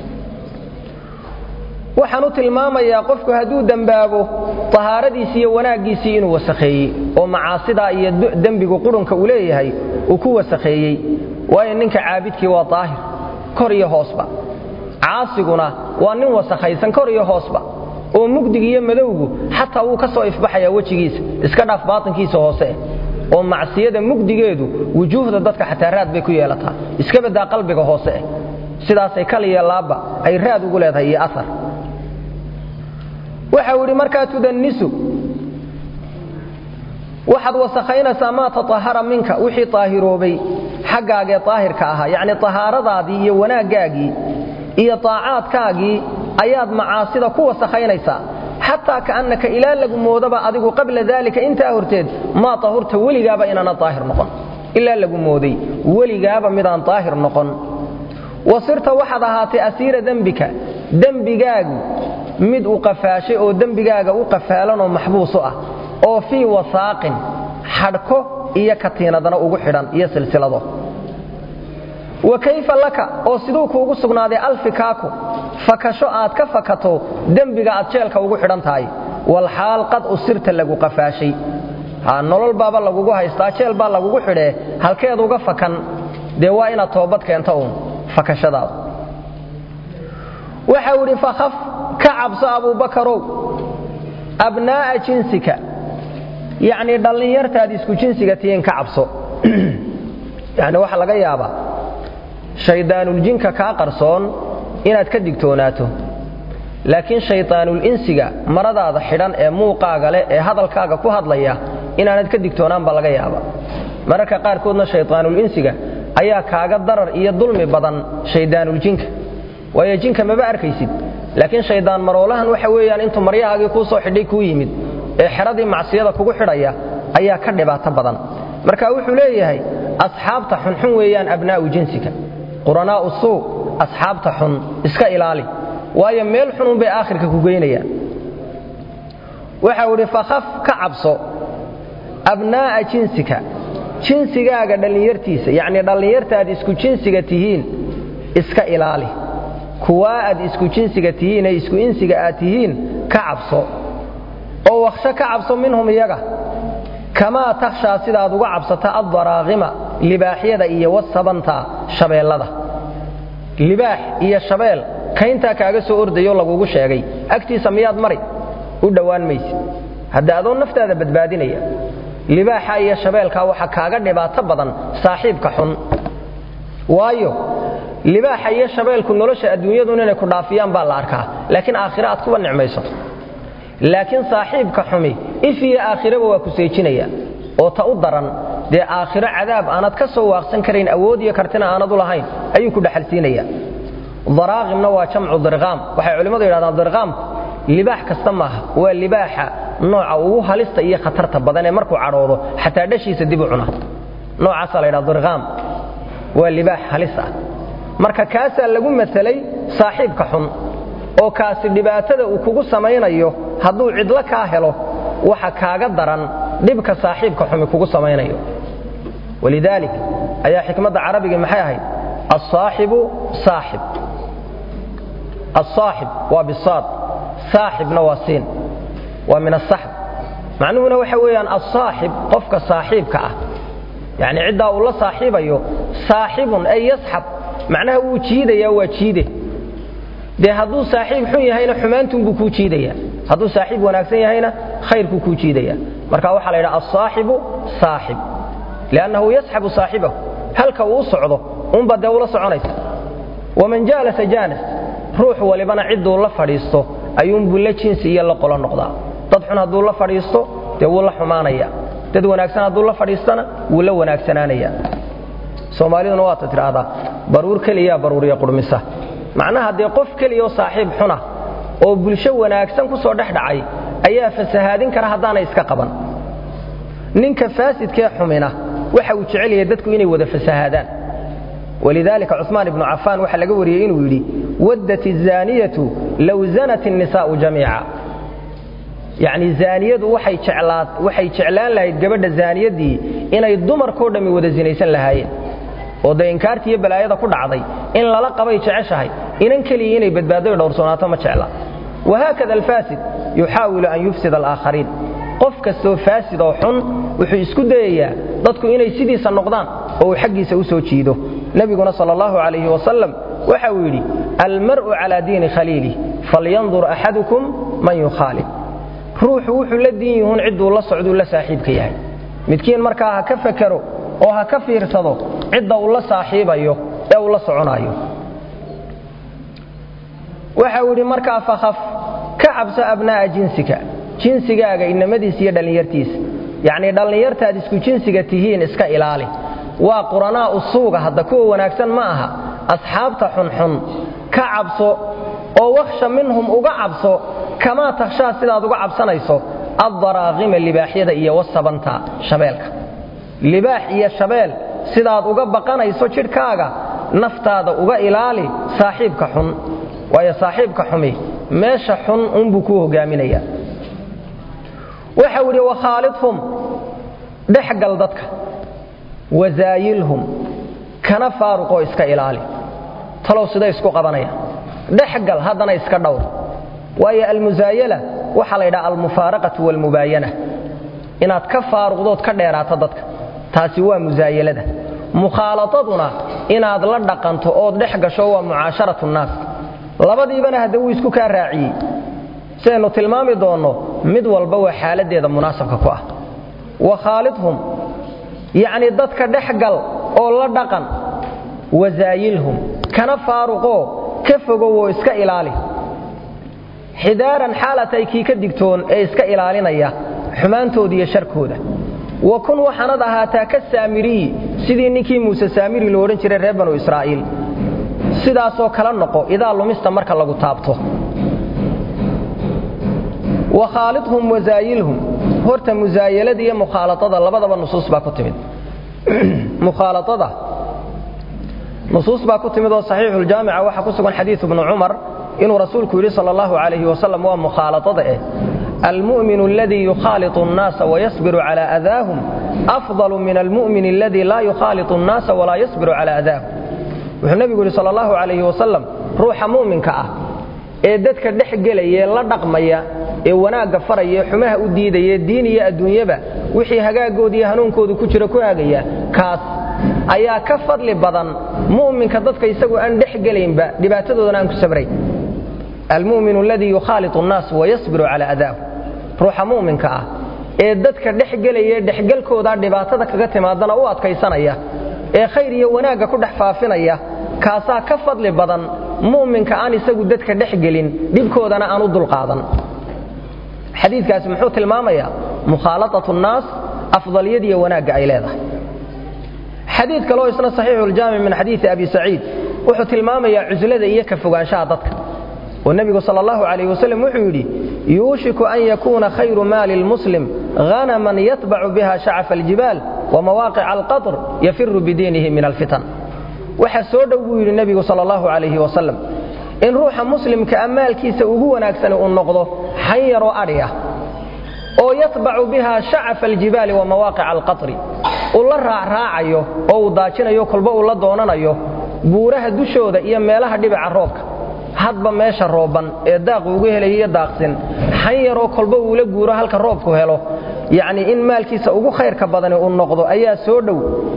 waxaan u tilmaamayaa qofku hadduu dembaabo tahaaradiisii iyo wanaaggiisii inuu wasakheeyey oo macaasidaa iyo dembigu qurunka uu leeyahay uu ku wasakheeyey waayo ninka caabidkii waa daahir kor iyo hoosba caasiguna waa nin wasakhaysan kor iyo hoosba oo mugdig iyo madowgu xataa wuu ka soo ifbaxayaa wejigiisa iska dhaaf baatinkiisa hoose oo macsiyada mugdigeedu wujuuhda dadka xataa raad bay ku yeelataa iska badaa qalbiga hoose eh sidaasay kaliya laabba ay raad ugu leedahay iyo aar waxa uu idhi markaa tudanisu waxaad wasakhaynaysaa maa taahara minka wixii aahiroobay xaggaagee aahirka ahaa yacni tahaaradaadii iyo wanaaggaagii iyo taacaadkaagii ayaad macaasida ku wasakhaynaysaa xataa kaannaka ilaa lagu moodaba adigu qabla daalika intaa horteed maa tahurta weligaaba inaana aahir noqon ilaa lagu mooday weligaaba midaan aahir noqon wasirta waxaad ahaatay asiira dembika dembigaagu mid u qafaashay oo dembigaaga u qafaalanoo maxbuusu ah oo fii wasaaqin xadhko iyo katiinadana ugu xidhan iyo silsilado wa kayfa laka oo siduu kuugu sugnaaday alfikaaku fakasho aad ka fakato dembiga aad jeelka ugu xidhan tahay walxaal qad usirta lagu qafaashay nolol baaba lagugu haystaa jeel baa lagugu xidhee halkeed uga fakan dee waa inaad toobad keenta uun fakashadaada waxau idhi fakhaf ka cabso abuubakarow abnaa'a jinsika yacnii dhallinyartaad isku jinsiga tihiin ka cabso yacni waxaa laga yaabaa shaydaanuljinka kaa qarsoon inaad ka digtoonaato laakiin shaydaanulinsiga maradaada xidhan ee muuqaaga leh ee hadalkaaga ku hadlaya inaanad ka digtoonaan baa laga yaaba mararka qaarkoodna shaydaanulinsiga ayaa kaaga darar iyo dulmi badan shaydaanuljinka waayo jinka maba arkaysid laakiin shaydaan maroolahan waxa weeyaan intuu maryahaagii kuu soo xidhay kuu yimid ee xeradii macsiyada kugu xidhaya ayaa ka dhibaato badan marka wuxuu leeyahay asxaabta xunxun weeyaan abnaa'u jinsika quranaa'u suu asxaabta xun iska ilaali waayo meel xunun bay aakhirka ku geynayaan waxau idhi fakhaf ka cabso abnaa'a jinsika jinsigaaga dhallinyartiisa yacnii dhallinyartaad isku jinsiga tihiin iska ilaali kuwaa aad isku jinsiga tihiin ee isku insiga aad tihiin ka cabso oo wakhsho ka cabso minhum iyaga kamaa takhshaa sidaad uga cabsata addaraaqima libaaxyada iyo wasabanta shabeellada libaax iyo shabeel kayntaa kaaga soo ordayo lagugu sheegay agtiisa miyaad mari u dhowaan maysid hadda adoo naftaada badbaadinaya libaaxa iyo shabeelkaa waxa kaaga dhibaato badan saaxiibka xun waayo libaaxa iyo shabeelku nolosha adduunyadun inay ku dhaafiyaan baa la arkaa laakiin aakhire aad kuwa nicmaysato laakiin saaxiibka xumi if iyo aakhiraba waa ku seejinaya oo ta u daran dee aakhiro cadaab aanad ka soo waaqsan karayn awood iyo kartina aanad u lahayn ayuu ku dhexalsiinaya daraaqimna waa jamcu dirqaam waxay culimmadu yidhahdaan dirqaamku libaax kasta maaha waa libaaxa nooca ugu halista iyo khatarta badan ee markuu cadhoodo xataa dhashiisa dib u cuna noocaasaa la ydhaha dirqaam waa libaax halis ah marka kaasaa lagu matalay saaxiibka xun oo kaasi dhibaatada uu kugu samaynayo hadduu cidlo kaa helo waxa kaaga daran dhibka saaxiibka xumi kugu samaynayo walidaalik ayaa xikmadda carabigii maxay ahayd asaaxibu saaxib asaaxib waa bisaad saaxibna waa siin waa min asaxb macnuhuna waxa weeyaan asaaxib qofka saaxiibka ah yacni ciddaa uu la saaxiibayo saaxibun ay yasxab macnaha wuu jiidaya waa jiide dee hadduu saaxiib xun yahayna xumaantunbuu kuu jiidaya hadduu saaxiib wanaagsan yahayna khayrkuu kuu jiidaya marka waxaa la ydhaha asaaxibu saaxib liannahu yasxabu saaxibahu halka uu u socdo unba dee ula soconaysa waman jaalasa jaanas ruux walibana cidduu la fadhiisto ayuunbuu la jinsi iyo la qolo noqdaa dad xun hadduu la fadhiisto dee wuu la xumaanaya dad wanaagsan hadduu la fadhiistana wuu la wanaagsanaanaya soomaaliduna waata tidhaahdaa baruur keliyaa baruuriya qurmisa macnaha dee qof keliyaoo saaxiib xuna oo bulsho wanaagsan ku soo dhex dhacay ayaa fasahaadin kara haddaanay iska qaban ninka faasidkee xumina waxa uu jecel yahay dadku inay wada fasahaadaan walidaalika cumaan ibnu cafaan waxaa laga wariyey inuu yidhi waddat izaaniyatu low zanat innisaa'u jamiica yacni zaaniyadu waxay jeclaan lahayd gabadha zaaniyaddii inay dumarkoo dhammi wada sinaysan lahaayeen oo dee inkaartii iyo balaayada ku dhacday in lala qabay jeceshahay inan keliya inay badbaado dhowrsoonaato ma jecla wahaakada alfaasid yuxaawilu an yufsida alaakhariin qof kastoo faasid oo xun wuxuu isku dayayaa dadku inay sidiisa noqdaan oo uu xaggiisa u soo jiido nebiguna sal allahu calayhi wasalam waxa uu yidhi almar'u calaa diini khaliilih falyandur axadukum man yukhaalib ruuxu wuxuu la diin yuhuun cidduu la socduu la saaxiibka yahay midkiin markaa ha ka fakero oo ha ka fiirsado cidda uu la saaxiibayo ee uu la soconayo waxa uu yidhi markaa fakhaf ka cabso abnaa'a jinsika jinsigaaga inamadiisa iyo dhallinyartiisa yacnii dhallinyartaad isku jinsiga tihiin iska ilaali waa quranaa usuuga hadda kuwa wanaagsan ma aha asxaabta xunxun ka cabso oo wakhsha minhum uga cabso kamaa takhshaa sidaad uga cabsanayso addaraaqima libaaxyada iyo wasabanta shabeelka libaax iyo shabeel sidaad uga baqanayso jidhkaaga naftaada uga ilaali saaxiibka xun waayo saaxiibka xumi meesha xun unbuu kuu hogaaminaya waxau idhi wakhaalidhum dhexgal dadka wazaayilhum kana faaruqoo iska ilaali talow siday isku qabanaya dhexgal haddana iska dhowr waayo almusaayala waxaa la ydhaha almufaaraqatu waalmubaayana inaad ka faaruqdood ka dheeraato dadka taasi waa musaayalada mukhaalataduna inaad la dhaqanto ood dhex gasho waa mucaasharatu nnaas labadiibana hadda wuu isku kaa raaciyey sidaynu tilmaami doonno mid walba waa xaaladdeeda munaasabka ku ah wakhaalidhum yacnii dadka dhexgal oo la dhaqan wasaayilhum kana faaruqoo ka fogowoo iska ilaali xidaaran xaalatay kii ka digtoon ee iska ilaalinaya xumaantooda iyo sharkooda wa kun waxaanad ahaataa ka saamiriyi sidii ninkii muuse saamiri lo odhan jiray reer banu israa'iil sidaasoo kala noqo idaa lumista marka lagu taabto wakhaalidhum wasaayilhum horta musaayalada iyo mukhaaladada labadaba nusuus baa ku timid mukhaaladada nusuus baa ku timid oo saxiixuljaamica waxaa ku sugan xadiidu bnu cumar inuu rasuulku yidhi sal allahu calayhi wasalam waa mukhaaladada eh almu'minu aladii yukhaaliطu الnaasa wayasbiru cala adaahum afضalu min almu'min aladii laa yukhaaliطu الnaasa walaa yasbiru cala adaahum wuxuu nebigu yidhi sal allahu calayhi wasalam ruuxa mu'minka ah ee dadka dhex gelaya la dhaqmaya ee wanaagga faraya ee xumaha u diidaya diin iyo adduunyaba wixii hagaagooda iyo hanuunkooda ku jira ku hagaya kaas ayaa ka fadli badan mu'minka dadka isagu aan dhex gelaynba dhibaatadoodana aan ku sabrayn almu'minu aladii yukhaaliطu الnaas wayasbiru cala adaahu ruuxa mu'minka ah ee dadka dhex gelaya ee dhexgelkooda dhibaatada kaga timaadana u adkaysanaya ee khayr iyo wanaagga ku dhex faafinaya kaasaa ka fadli badan mu'minka aan isagu dadka dhex gelin dhibkoodana aan u dulqaadan xadiikaasi muxuu tilmaamayaa mukhaalaaة الnaas afdaliyadiiyo wanaagga ay leedahay xadiid kaleo isna saxiixuuljaamic min xadiidi abi saciid wuxuu tilmaamayaa cuslada iyo ka fogaanshaha dadka oo nebigu sal allahu calayh wasalam wuxuu yidhi yuushiku an yakuuna khayru maali lmuslim hanaman yatbacu biha shacafa aljibaal wamawaaqica alqatr yafiru bidiinihi min alfitan waxa soo dhow buu yidhi nebigu sal allahu calayhi wasalam in ruuxa muslimka a maalkiisa ugu wanaagsani uu noqdo xan yaroo adhi ah oo yatbacu biha shacafa aljibaali wa mawaaqica alqatri uu la raacraacayo oo uu daajinayo kolba uu la doonanayo buuraha dushooda iyo meelaha dhibica roobka hadba meesha rooban ee daaqu ugu helaya iyo daaqsin xan yaroo kolba uula guuro halka roobku helo yacnii in maalkiisa ugu khayrka badani uu noqdo ayaa soo dhow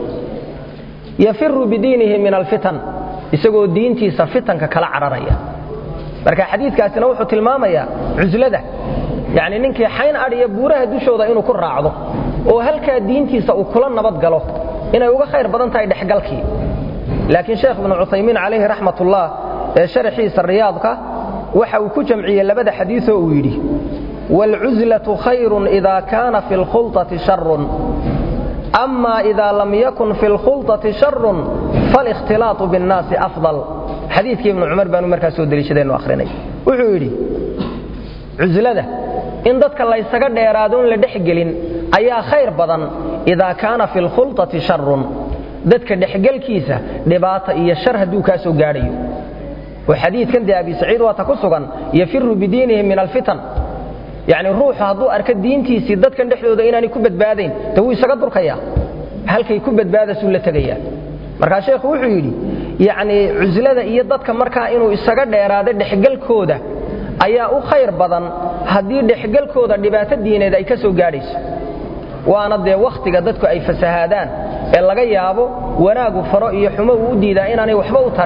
yafiru bidiinihi min alfitan isagoo diintiisa fitanka kala cararaya marka xadiidkaasina wuxuu tilmaamayaa cuslada yacni ninkii xayn adhiya buuraha dushooda inuu ku raacdo oo halkaa diintiisa uu kula nabad galo inay uga khayr badan tahay dhexgalkii laakiin sheekh ibnu cuthaymiin calayhi raxmatullah ee sharaxiisa riyaadka waxa uu ku jamciyey labada xadiioo uu yidhi waalcuslatu khayrun ida kaana fi lkhulطati sharun ama ida lam yakun fi lkhulطati sharun faalikhtilaatu biاnnaasi afضal xadiikii ibnu cumar baanu markaa soo deliishadaynu ahrinay wuxuu yidhi cuslada in dadka laysaga dheeraado in la dhexgelin ayaa khayr badan idaa kaana fi lkhulطati sharun dadka dhexgelkiisa dhibaata iyo shar hadduu kaa soo gaadhayo oo xadiidkan dee abi saciid waata ku sugan yafiru bidiinihi min alfitan yacni ruuxu hadduu arko diintiisii dadkan dhexdooda inaanay ku badbaadayn de wuu isaga durkayaa halkay ku badbaadasuu la tegayaa markaa sheekhu wuxuu yidhi yacnii cuslada iyo dadka markaa inuu isaga dheeraado dhexgelkooda ayaa u khayr badan haddii dhexgelkooda dhibaato diineed ay ka soo gaadhayso waana dee wakhtiga dadku ay fasahaadaan ee laga yaabo wanaagu faro iyo xumo uu u diidaa inaanay waxba u tarin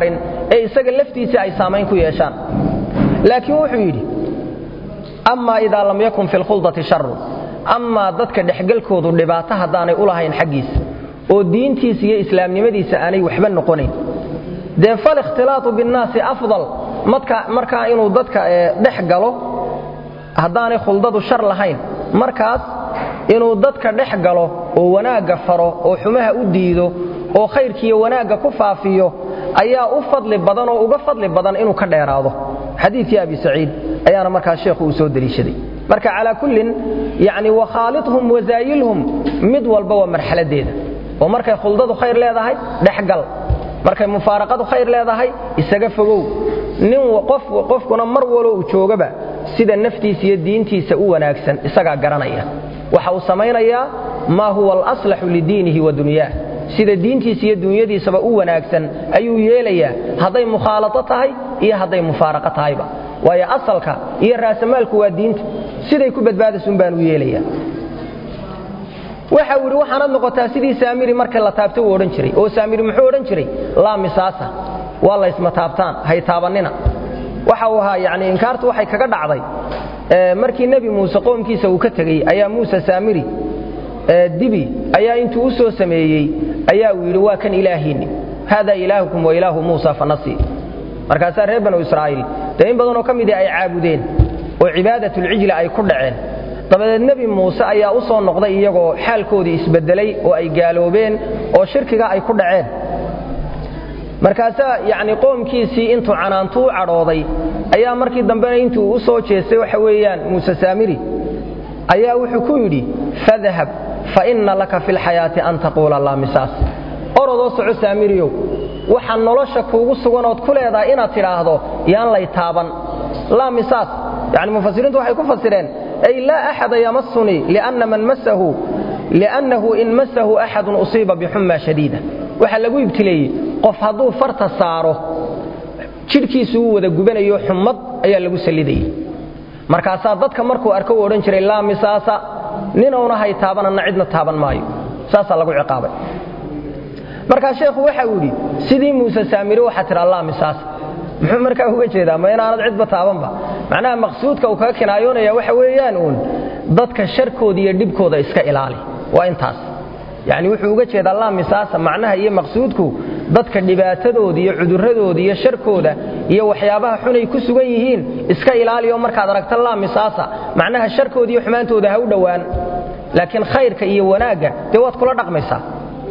ee isaga laftiisii ay saamayn ku yeeshaan laakiin wuxuu yidhi amaa idaa lam yakun fi lkhuldati sharun amaa dadka dhexgalkoodu dhibaato haddaanay u lahayn xaggiisa oo diintiisa iyo islaamnimadiisa aanay waxba noqonayn dee falikhtilaatu binnaasi afdal markaa inuu dadka dhex galo haddaanay khuldadu shar lahayn markaas inuu dadka dhex galo oo wanaagga faro oo xumaha u diido oo khayrkiiyo wanaagga ku faafiyo ayaa u fadli badan oo uga fadli badan inuu ka dheeraado xadiidkii abi saciid ayaana markaa sheekhu uu soo deliishaday marka calaa kullin yani wakhaalidhum wasaayilhum mid walba waa marxaladeeda oo markay khuldadu khayr leedahay dhexgal markay mufaaraqadu khayr leedahay isaga fogow nin qofkuna mar walo uu joogaba sida naftiisa iyo diintiisa u wanaagsan isagaa garanaya waxa uu samaynayaa maa huwa alaslaxu lidiinihi wa dunyaah sida diintiisa iyo dunyadiisaba u wanaagsan ayuu yeelayaa hadday mukhaalado tahay iyo hadday mufaaraqo tahayba waayo asalka iyo raasamaalku waa diinta siday ku badbaadaysun baanu yeelayaa waxa uu yidhi waxaanad noqotaa sidii saamiri marka la taabto uu odhan jiray oo saamiri muxuu odhan jiray laa misaasa waa laysma taabtaan hay taabannina waxa uu ahaa yani inkaartu waxay kaga dhacday markii nebi muuse qoomkiisa uu ka tegey ayaa muuse saamiri dibi ayaa intuu u soo sameeyey ayaa uu yidhi waa kan ilaahiinni haada ilaahukum wa ilaahu muusa fanasi markaasaa reer banu israa'iil dee in badanoo ka midii ay caabudeen oo cibaadatlcijla ay ku dhaceen dabadeed nebi muuse ayaa u soo noqday iyagoo xaalkoodii isbedelay oo ay gaaloobeen oo shirkiga ay ku dhaceen markaasaa yacni qoomkiisii intuu canaantu u cadhooday ayaa markii dambena intuu u soo jeestay waxa weeyaan muuse saamiri ayaa wuxuu ku yidhi fadhab fa inna laka fi lxayaati an taquula laa misaas orodoo soco saamiriyow waxaa nolosha kuugu suganood ku leedahay inaad tidhaahdo yaan lay taaban laa misaas yani mufasiriintu waxay ku fasireen ay laa axada yamasunii lianna man masahu liannahu in masahu axadun usiiba bixumma shadiida waxaa lagu ibtileeyey qof hadduu farta saaro jidhkiisu uu wada gubanayo xummad ayaa lagu sallidayey markaasaa dadka markuu arko u odhan jiray laa misaasa ninowna hay taabananna cidna taaban maayo saasaa lagu ciqaabay markaa sheekhu waxa uu yidhi sidii muuse saamiri waxaa tidhaa laa misaasa muxuu markaa uga jeedaa ma inaanad cidba taabanba macnaha maqsuudka uu kaga kinaayoonaya waxa weeyaan uun dadka sharkooda iyo dhibkooda iska ilaali waa intaas yacni wuxuu uga jeedaa laa misaasa macnaha iyo maqsuudku dadka dhibaatadooda iyo cuduradooda iyo sharkooda iyo waxyaabaha xunay ku sugan yihiin iska ilaaliyo markaad aragta laa misaasa macnaha sharkooda iyo xumaantooda ha u dhowaan laakiin khayrka iyo wanaagga dee waad kula dhaqmaysaa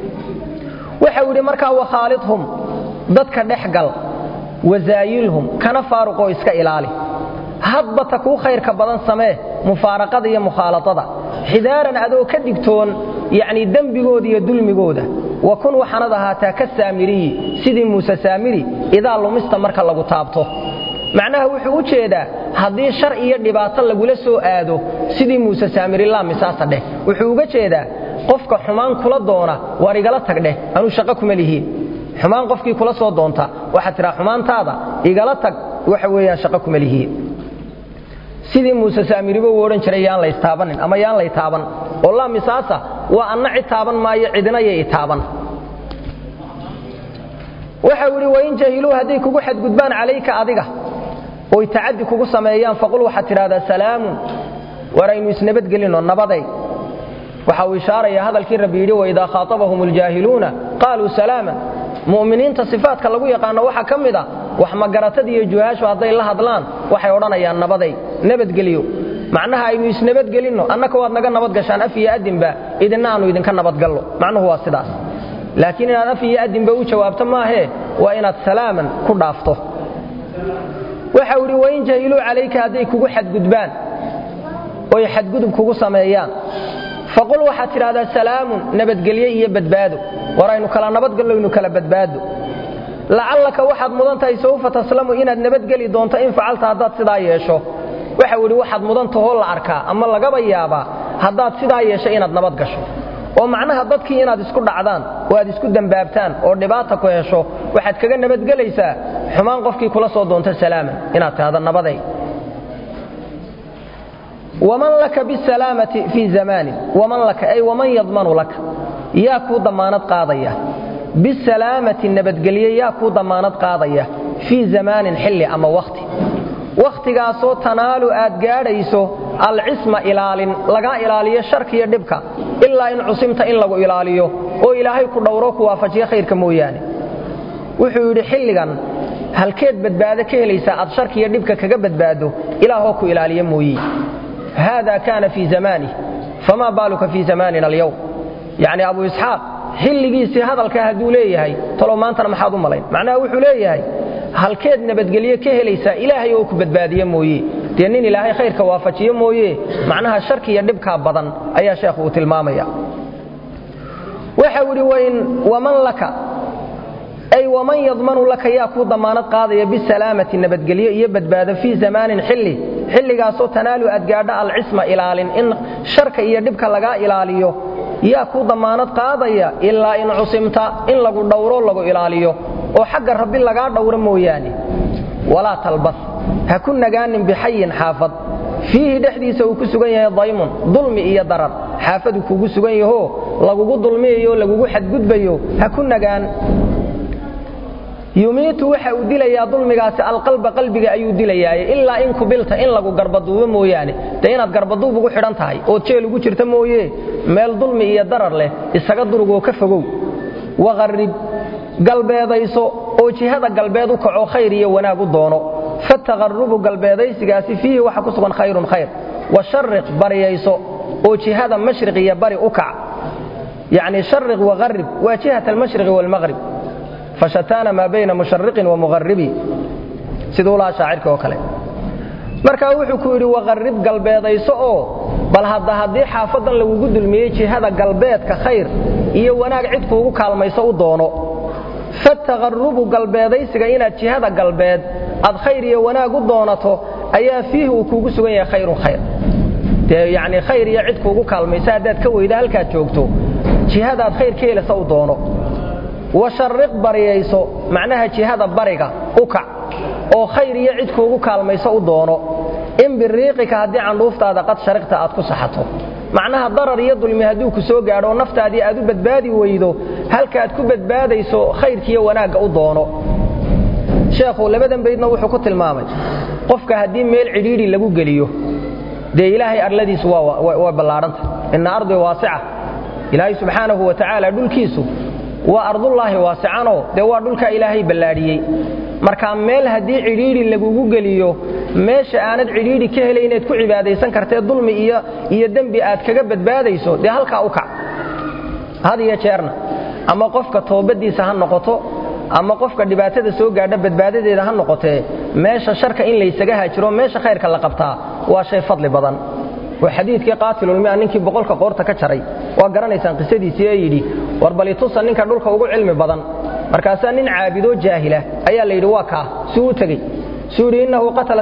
waxa uu yidhi markaa wakhaalidhum dadka dhexgal wasaayilhum kana faaruqoo iska ilaali hadba ta kuu khayrka badan samee mufaaraqada iyo mukhaaladada xidaaran adoo ka digtoon yacni dembigooda iyo dulmigooda wa kun waxaanad ahaataa ka saamiriyi sidii muuse saamiri idaa lumista marka lagu taabto macnaha wuxuu u jeedaa haddii shar iyo dhibaato lagula soo aado sidii muuse saamiri laa misaasa dheh wuxuu uga jeedaa qofka xumaan kula doona waar igala tag dheh anuu shaqo kuma lihiin xumaan qofkii kula soo doonta waxaad tidhaa xumaantaada igala tag waxa weeyaan shaqo kuma lihiin sidii muuse saamiriba uu odhan jiray yaan laystaabanin ama yaan lay taaban oo laa misaasa waa anna cid taaban maayo cidina yay taaban waxau idhi wain jahiluu hadday kugu xadgudbaan calayka adiga oy tacaddi kugu sameeyaan faqul waxaad tidhahdaa salaamun war aynu isnabadgelinoo nabaday waxa uu ishaaraya hadalkii rabbi yidhi waidaa khaatabahum aljaahiluuna qaaluu salaaman mu'miniinta sifaadka lagu yaqaano waxaa ka mid a wax magaratada iyo juhaashu hadday la hadlaan waxay odhanayaan nabaday nabadgeliyo macnaha aynu isnabadgelinno annaka waad naga nabadgashaan af iyo adinba idinna aanu idinka nabadgallo macnuhu waa sidaas laakiin inaad af iyo adinba u jawaabto maahee waa inaad salaaman ku dhaafto waxau idhi wain jahiluu calayka hadday kugu xadgudbaan oy xadgudub kugu sameeyaan faqul waxaad tidhahdaa salaamun nabadgelye iyo badbaado war aynu kala nabadgallo ynu kala badbaado lacallaka waxaad mudan tahay sawfa taslamu inaad nabadgeli doonto in facalta haddaad sidaa yeesho waxau idhi waxaad mudan tahoo la arkaa ama lagaba yaabaa haddaad sidaa yeesho inaad nabad gasho oo macnaha dadkii inaad isku dhacdaan oo aad isku dembaabtaan oo dhibaata ku hesho waxaad kaga nabadgelaysaa xumaan qofkii kula soo doonto salaaman inaad tidhahdo nabaday waman laka bisalaamati fii zamaanin waman laka ay waman yadmanu laka yaa kuu dammaanad qaadaya bisalaamati nabadgelye yaa kuu dammaanad qaadaya fii zamaanin xilli ama wakhti wakhtigaasoo tanaalu aad gaadhayso alcisma ilaalin lagaa ilaaliyo sharkiyo dhibka ilaa in cusimta in lagu ilaaliyo oo ilaahay ku dhowro ku waafajiyo khayrka mooyaane wuxuu yidhi xilligan halkeed badbaado ka helaysaa aad sharkiyo dhibka kaga badbaado ilaahoo ku ilaaliya mooye haada kaana fii zamaanih famaa baaluka fii zamaanina alyowm yacni abu isxaaq xilligiisii hadalkaa hadduu leeyahay talow maantana maxaad u malayn macnaha wuxuu leeyahay halkeed nabadgelyo ka helaysaa ilaahay oo ku badbaadiye mooye dee nin ilaahay khayrka waafajiyo mooye macnaha sharki iyo dhibkaa badan ayaa sheekhu uu tilmaamaya waxau idhi waman laka ay waman yadmanu laka yaa kuu damaanad qaadaya bisalaamati nabadgelyo iyo badbaado fii zamaanin xilli xilligaasoo tanaalu aad gaadha alcisma ilaalin in sharka iyo dhibka lagaa ilaaliyo yaa kuu damaanad qaadaya ilaa in cusimta in lagu dhowro lagu ilaaliyo oo xagga rabbi lagaa dhowro mooyaane walaa talbas ha ku nagaanin bixayin xaafad fiihi dhexdiisa uu ku sugan yahay daymun dulmi iyo darar xaafadu kugu sugan yahoo lagugu dulmiyayo lagugu xadgudbayo ha ku nagaan yumiitu waxa uu dilayaa dulmigaasi alqalba qalbiga ayuu dilayaaye ilaa in kubilta in lagu garbaduubo mooyaane dee inaad garbaduub ugu xidhan tahay ood jeel ugu jirta mooye meel dulmi iyo darar leh isaga durugoo ka fogow waqarrib galbeedayso oo jihada galbeed u kaco khayr iyo wanaag u doono fataqarrubu galbeedaysigaasi fiihi waxa ku sugan khayrun khayr washariq baryayso oo jihada mashriq iyo bari u kac yacni shariq waqarrib waa jihat almashriqi waalmaqrib fashataana maa bayna mushariqin wa muqaribi siduu lahaa shaacirka oo kale markaa wuxuu ku yidhi waqarrib galbeedayso oo bal hadda haddii xaafadan lagugu dulmiyey jihada galbeedka khayr iyo wanaag cid kuugu kaalmayso u doono fataqarrubu galbeedaysiga inaad jihada galbeed aad khayr iyo wanaag u doonato ayaa fiihi uu kuugu sugan yahay khayrun khayr dee yacni khayr iyo cid kuugu kaalmayso haddaad ka weyda halkaad joogto jihadaad khayr ka helasa u doono washariq baryayso macnaha jihada bariga u kac oo khayr iyo cid kuugu kaalmayso u doono in biriiqika haddii candhuuftaada qad shariqta aad ku saxato macnaha darar iyo dulmi hadduu ku soo gaadho naftaadii aad u badbaadi weydo halkaaad ku badbaadayso khayrkiiyo wanaagga u doono sheekhu labadan baydna wuxuu ku tilmaamay qofka haddii meel cidhiidhi lagu geliyo dee ilaahay arladiisu waa ballaadhanta ina ardi waasica ilaahay subxaanahu wa tacaala dhulkiisu waa ardullaahi waasicanoo dee waa dhulka ilaahay ballaadhiyey marka meel haddii cidhiidhi lagugu geliyo meesha aanad cidhiidhi ka helay inaad ku cibaadaysan kartee dulmi iyo dembi aad kaga badbaadayso dee halkaa u kac had iyo jeerna ama qofka toobaddiisa ha noqoto ama qofka dhibaatada soo gaadha badbaadadeeda ha noqotee meesha sharka in laysaga haajiro meesha khayrka la qabtaa waa shay fadli badan waa xadiidkii qaatilulmia ninkii boqolka qoorta ka jaray waa garanaysaan qisadiisii ee yidhi war balitusa ninka dhulka ugu cilmi badan markaasaa nin caabidoo jaahila ayaa la yidhi waa kaa suu u tegey suu yidhi innahu qatala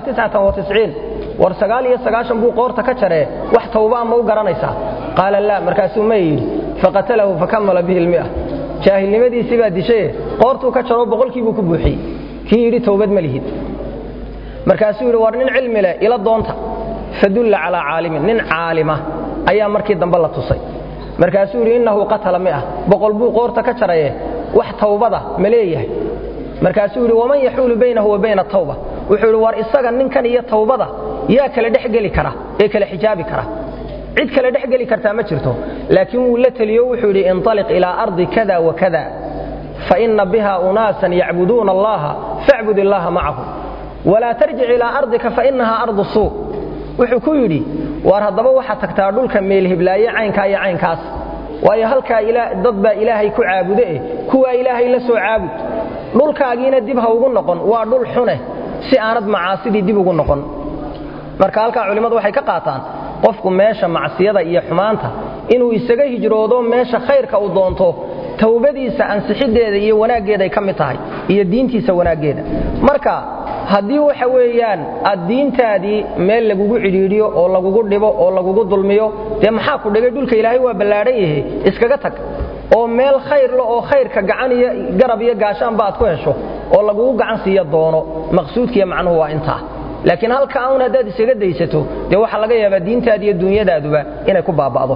war sagaal iyo sagaashan buu qoorta ka jaree wax tawba ma u garanaysaa qaala laa markaasuu may yidhi faqatalahu fakamala bihi lmia jaahilnimadiisii baa dishaye qoortuu ka jaroo boqolkiibuu ku buuxiyey kii yidhi towbad ma lihid markaasuu yidhi war nin cilmi leh ila doonta fadulla calaa caalimin nin caalima ayaa markii dambe la tusay markaasuu yidhi innahu qatala miah boqol buu qoorta ka jaraye wax tawbada ma leeyahay markaasuu yidhi waman yaxuulu baynahu wa bayna tawba wuxuu yidhi war isaga ninkan iyo tawbada yaa kala dhexgeli kara ee kala xijaabi kara cid kale dhexgeli kartaa ma jirto laakiin wuu la teliyo wuxuu yidhi inطaliq ilaa ardi kada wa kada faina biha unaasan yacbuduuna allaha facbud illaha macahu walaa tarjic ilaa ardika fainaha ardu suu wuxuu ku yidhi waar haddaba waxaad tagtaa dhulka meelhiblaaye caynkaa iyo caynkaas waayo halkaa dad baa ilaahay ku caabude eh kuwaa ilaahay la soo caabud dhulkaagiina dib ha ugu noqon waa dhul xune si aanad macaasidii dib ugu noqon marka halkaa culimmadu waxay ka qaataan qofku meesha macsiyada iyo xumaanta inuu isaga hijroodo meesha khayrka uu doonto towbadiisa ansixiddeeda iyo wanaaggeeday ka mid tahay iyo diintiisa wanaaggeeda marka haddii waxa weeyaan aad diintaadii meel lagugu cidhiidhiyo oo lagugu dhibo oo lagugu dulmiyo dee maxaa ku dhigay dhulka ilaahay waa ballaadhan yahe iskaga tag oo meel khayrle oo khayrka gacan iyo garab iyo gaashaanba aad ku hesho oo lagugu gacan siiya doono maqsuudkiiyo macnuhu waa intaa laakiin halka aun haddaad isaga daysato dee waxaa laga yaabaa diintaadi iyo dunyadaaduba inay ku baaba'do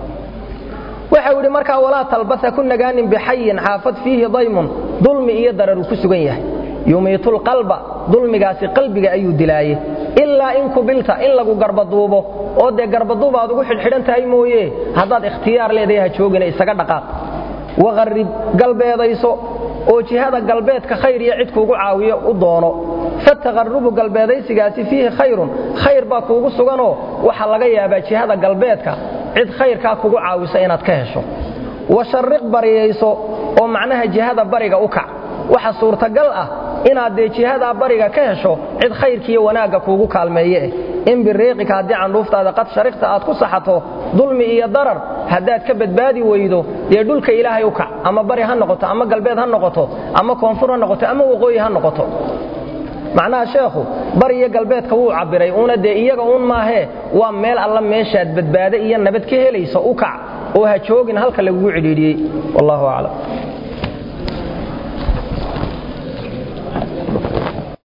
waxau yidhi markaa walaa talbasa ku nagaanin bixayin xaafad fiihi daymun dulmi iyo darar uu ku sugan yahay yumiitulqalba dulmigaasi qalbiga ayuu dilaaye ilaa in kubilta in lagu garbaduubo oo dee garbaduub aad ugu xidhxidhan tahay mooye haddaad ikhtiyaar leedahay ha joogina isaga dhaqaaq waqarrib galbeedayso oo jihada galbeedka khayr iyo cid kuugu caawiyo u doono fataqarrubu galbeedaysigaasi fiihi khayrun khayr baa kuugu suganoo waxaa laga yaabaa jihada galbeedka cid khayrkaa kugu caawisa inaad ka hesho washarriq bariyayso oo macnaha jihada bariga u kac waxa suurtagal ah inaad dee jihadaa bariga ka hesho cid khayrkiiyo wanaagga kuugu kaalmeeyeeh in biriiqika haddii candhuuftaada qad sharikta aad ku saxato dulmi iyo darar haddaad ka badbaadi weydo dee dhulka ilaahay u kac ama bari ha noqoto ama galbeed ha noqoto ama koonfur ha noqoto ama waqooyi ha noqoto macnaha sheekhu bari iyo galbeedka wuu cabbiray uuna dee iyaga uun maahee waa meel alla meeshaad badbaade iyo nabad ka helayso u kac oo ha joogin halka lagugu cidhiidhiyey wallahu aclam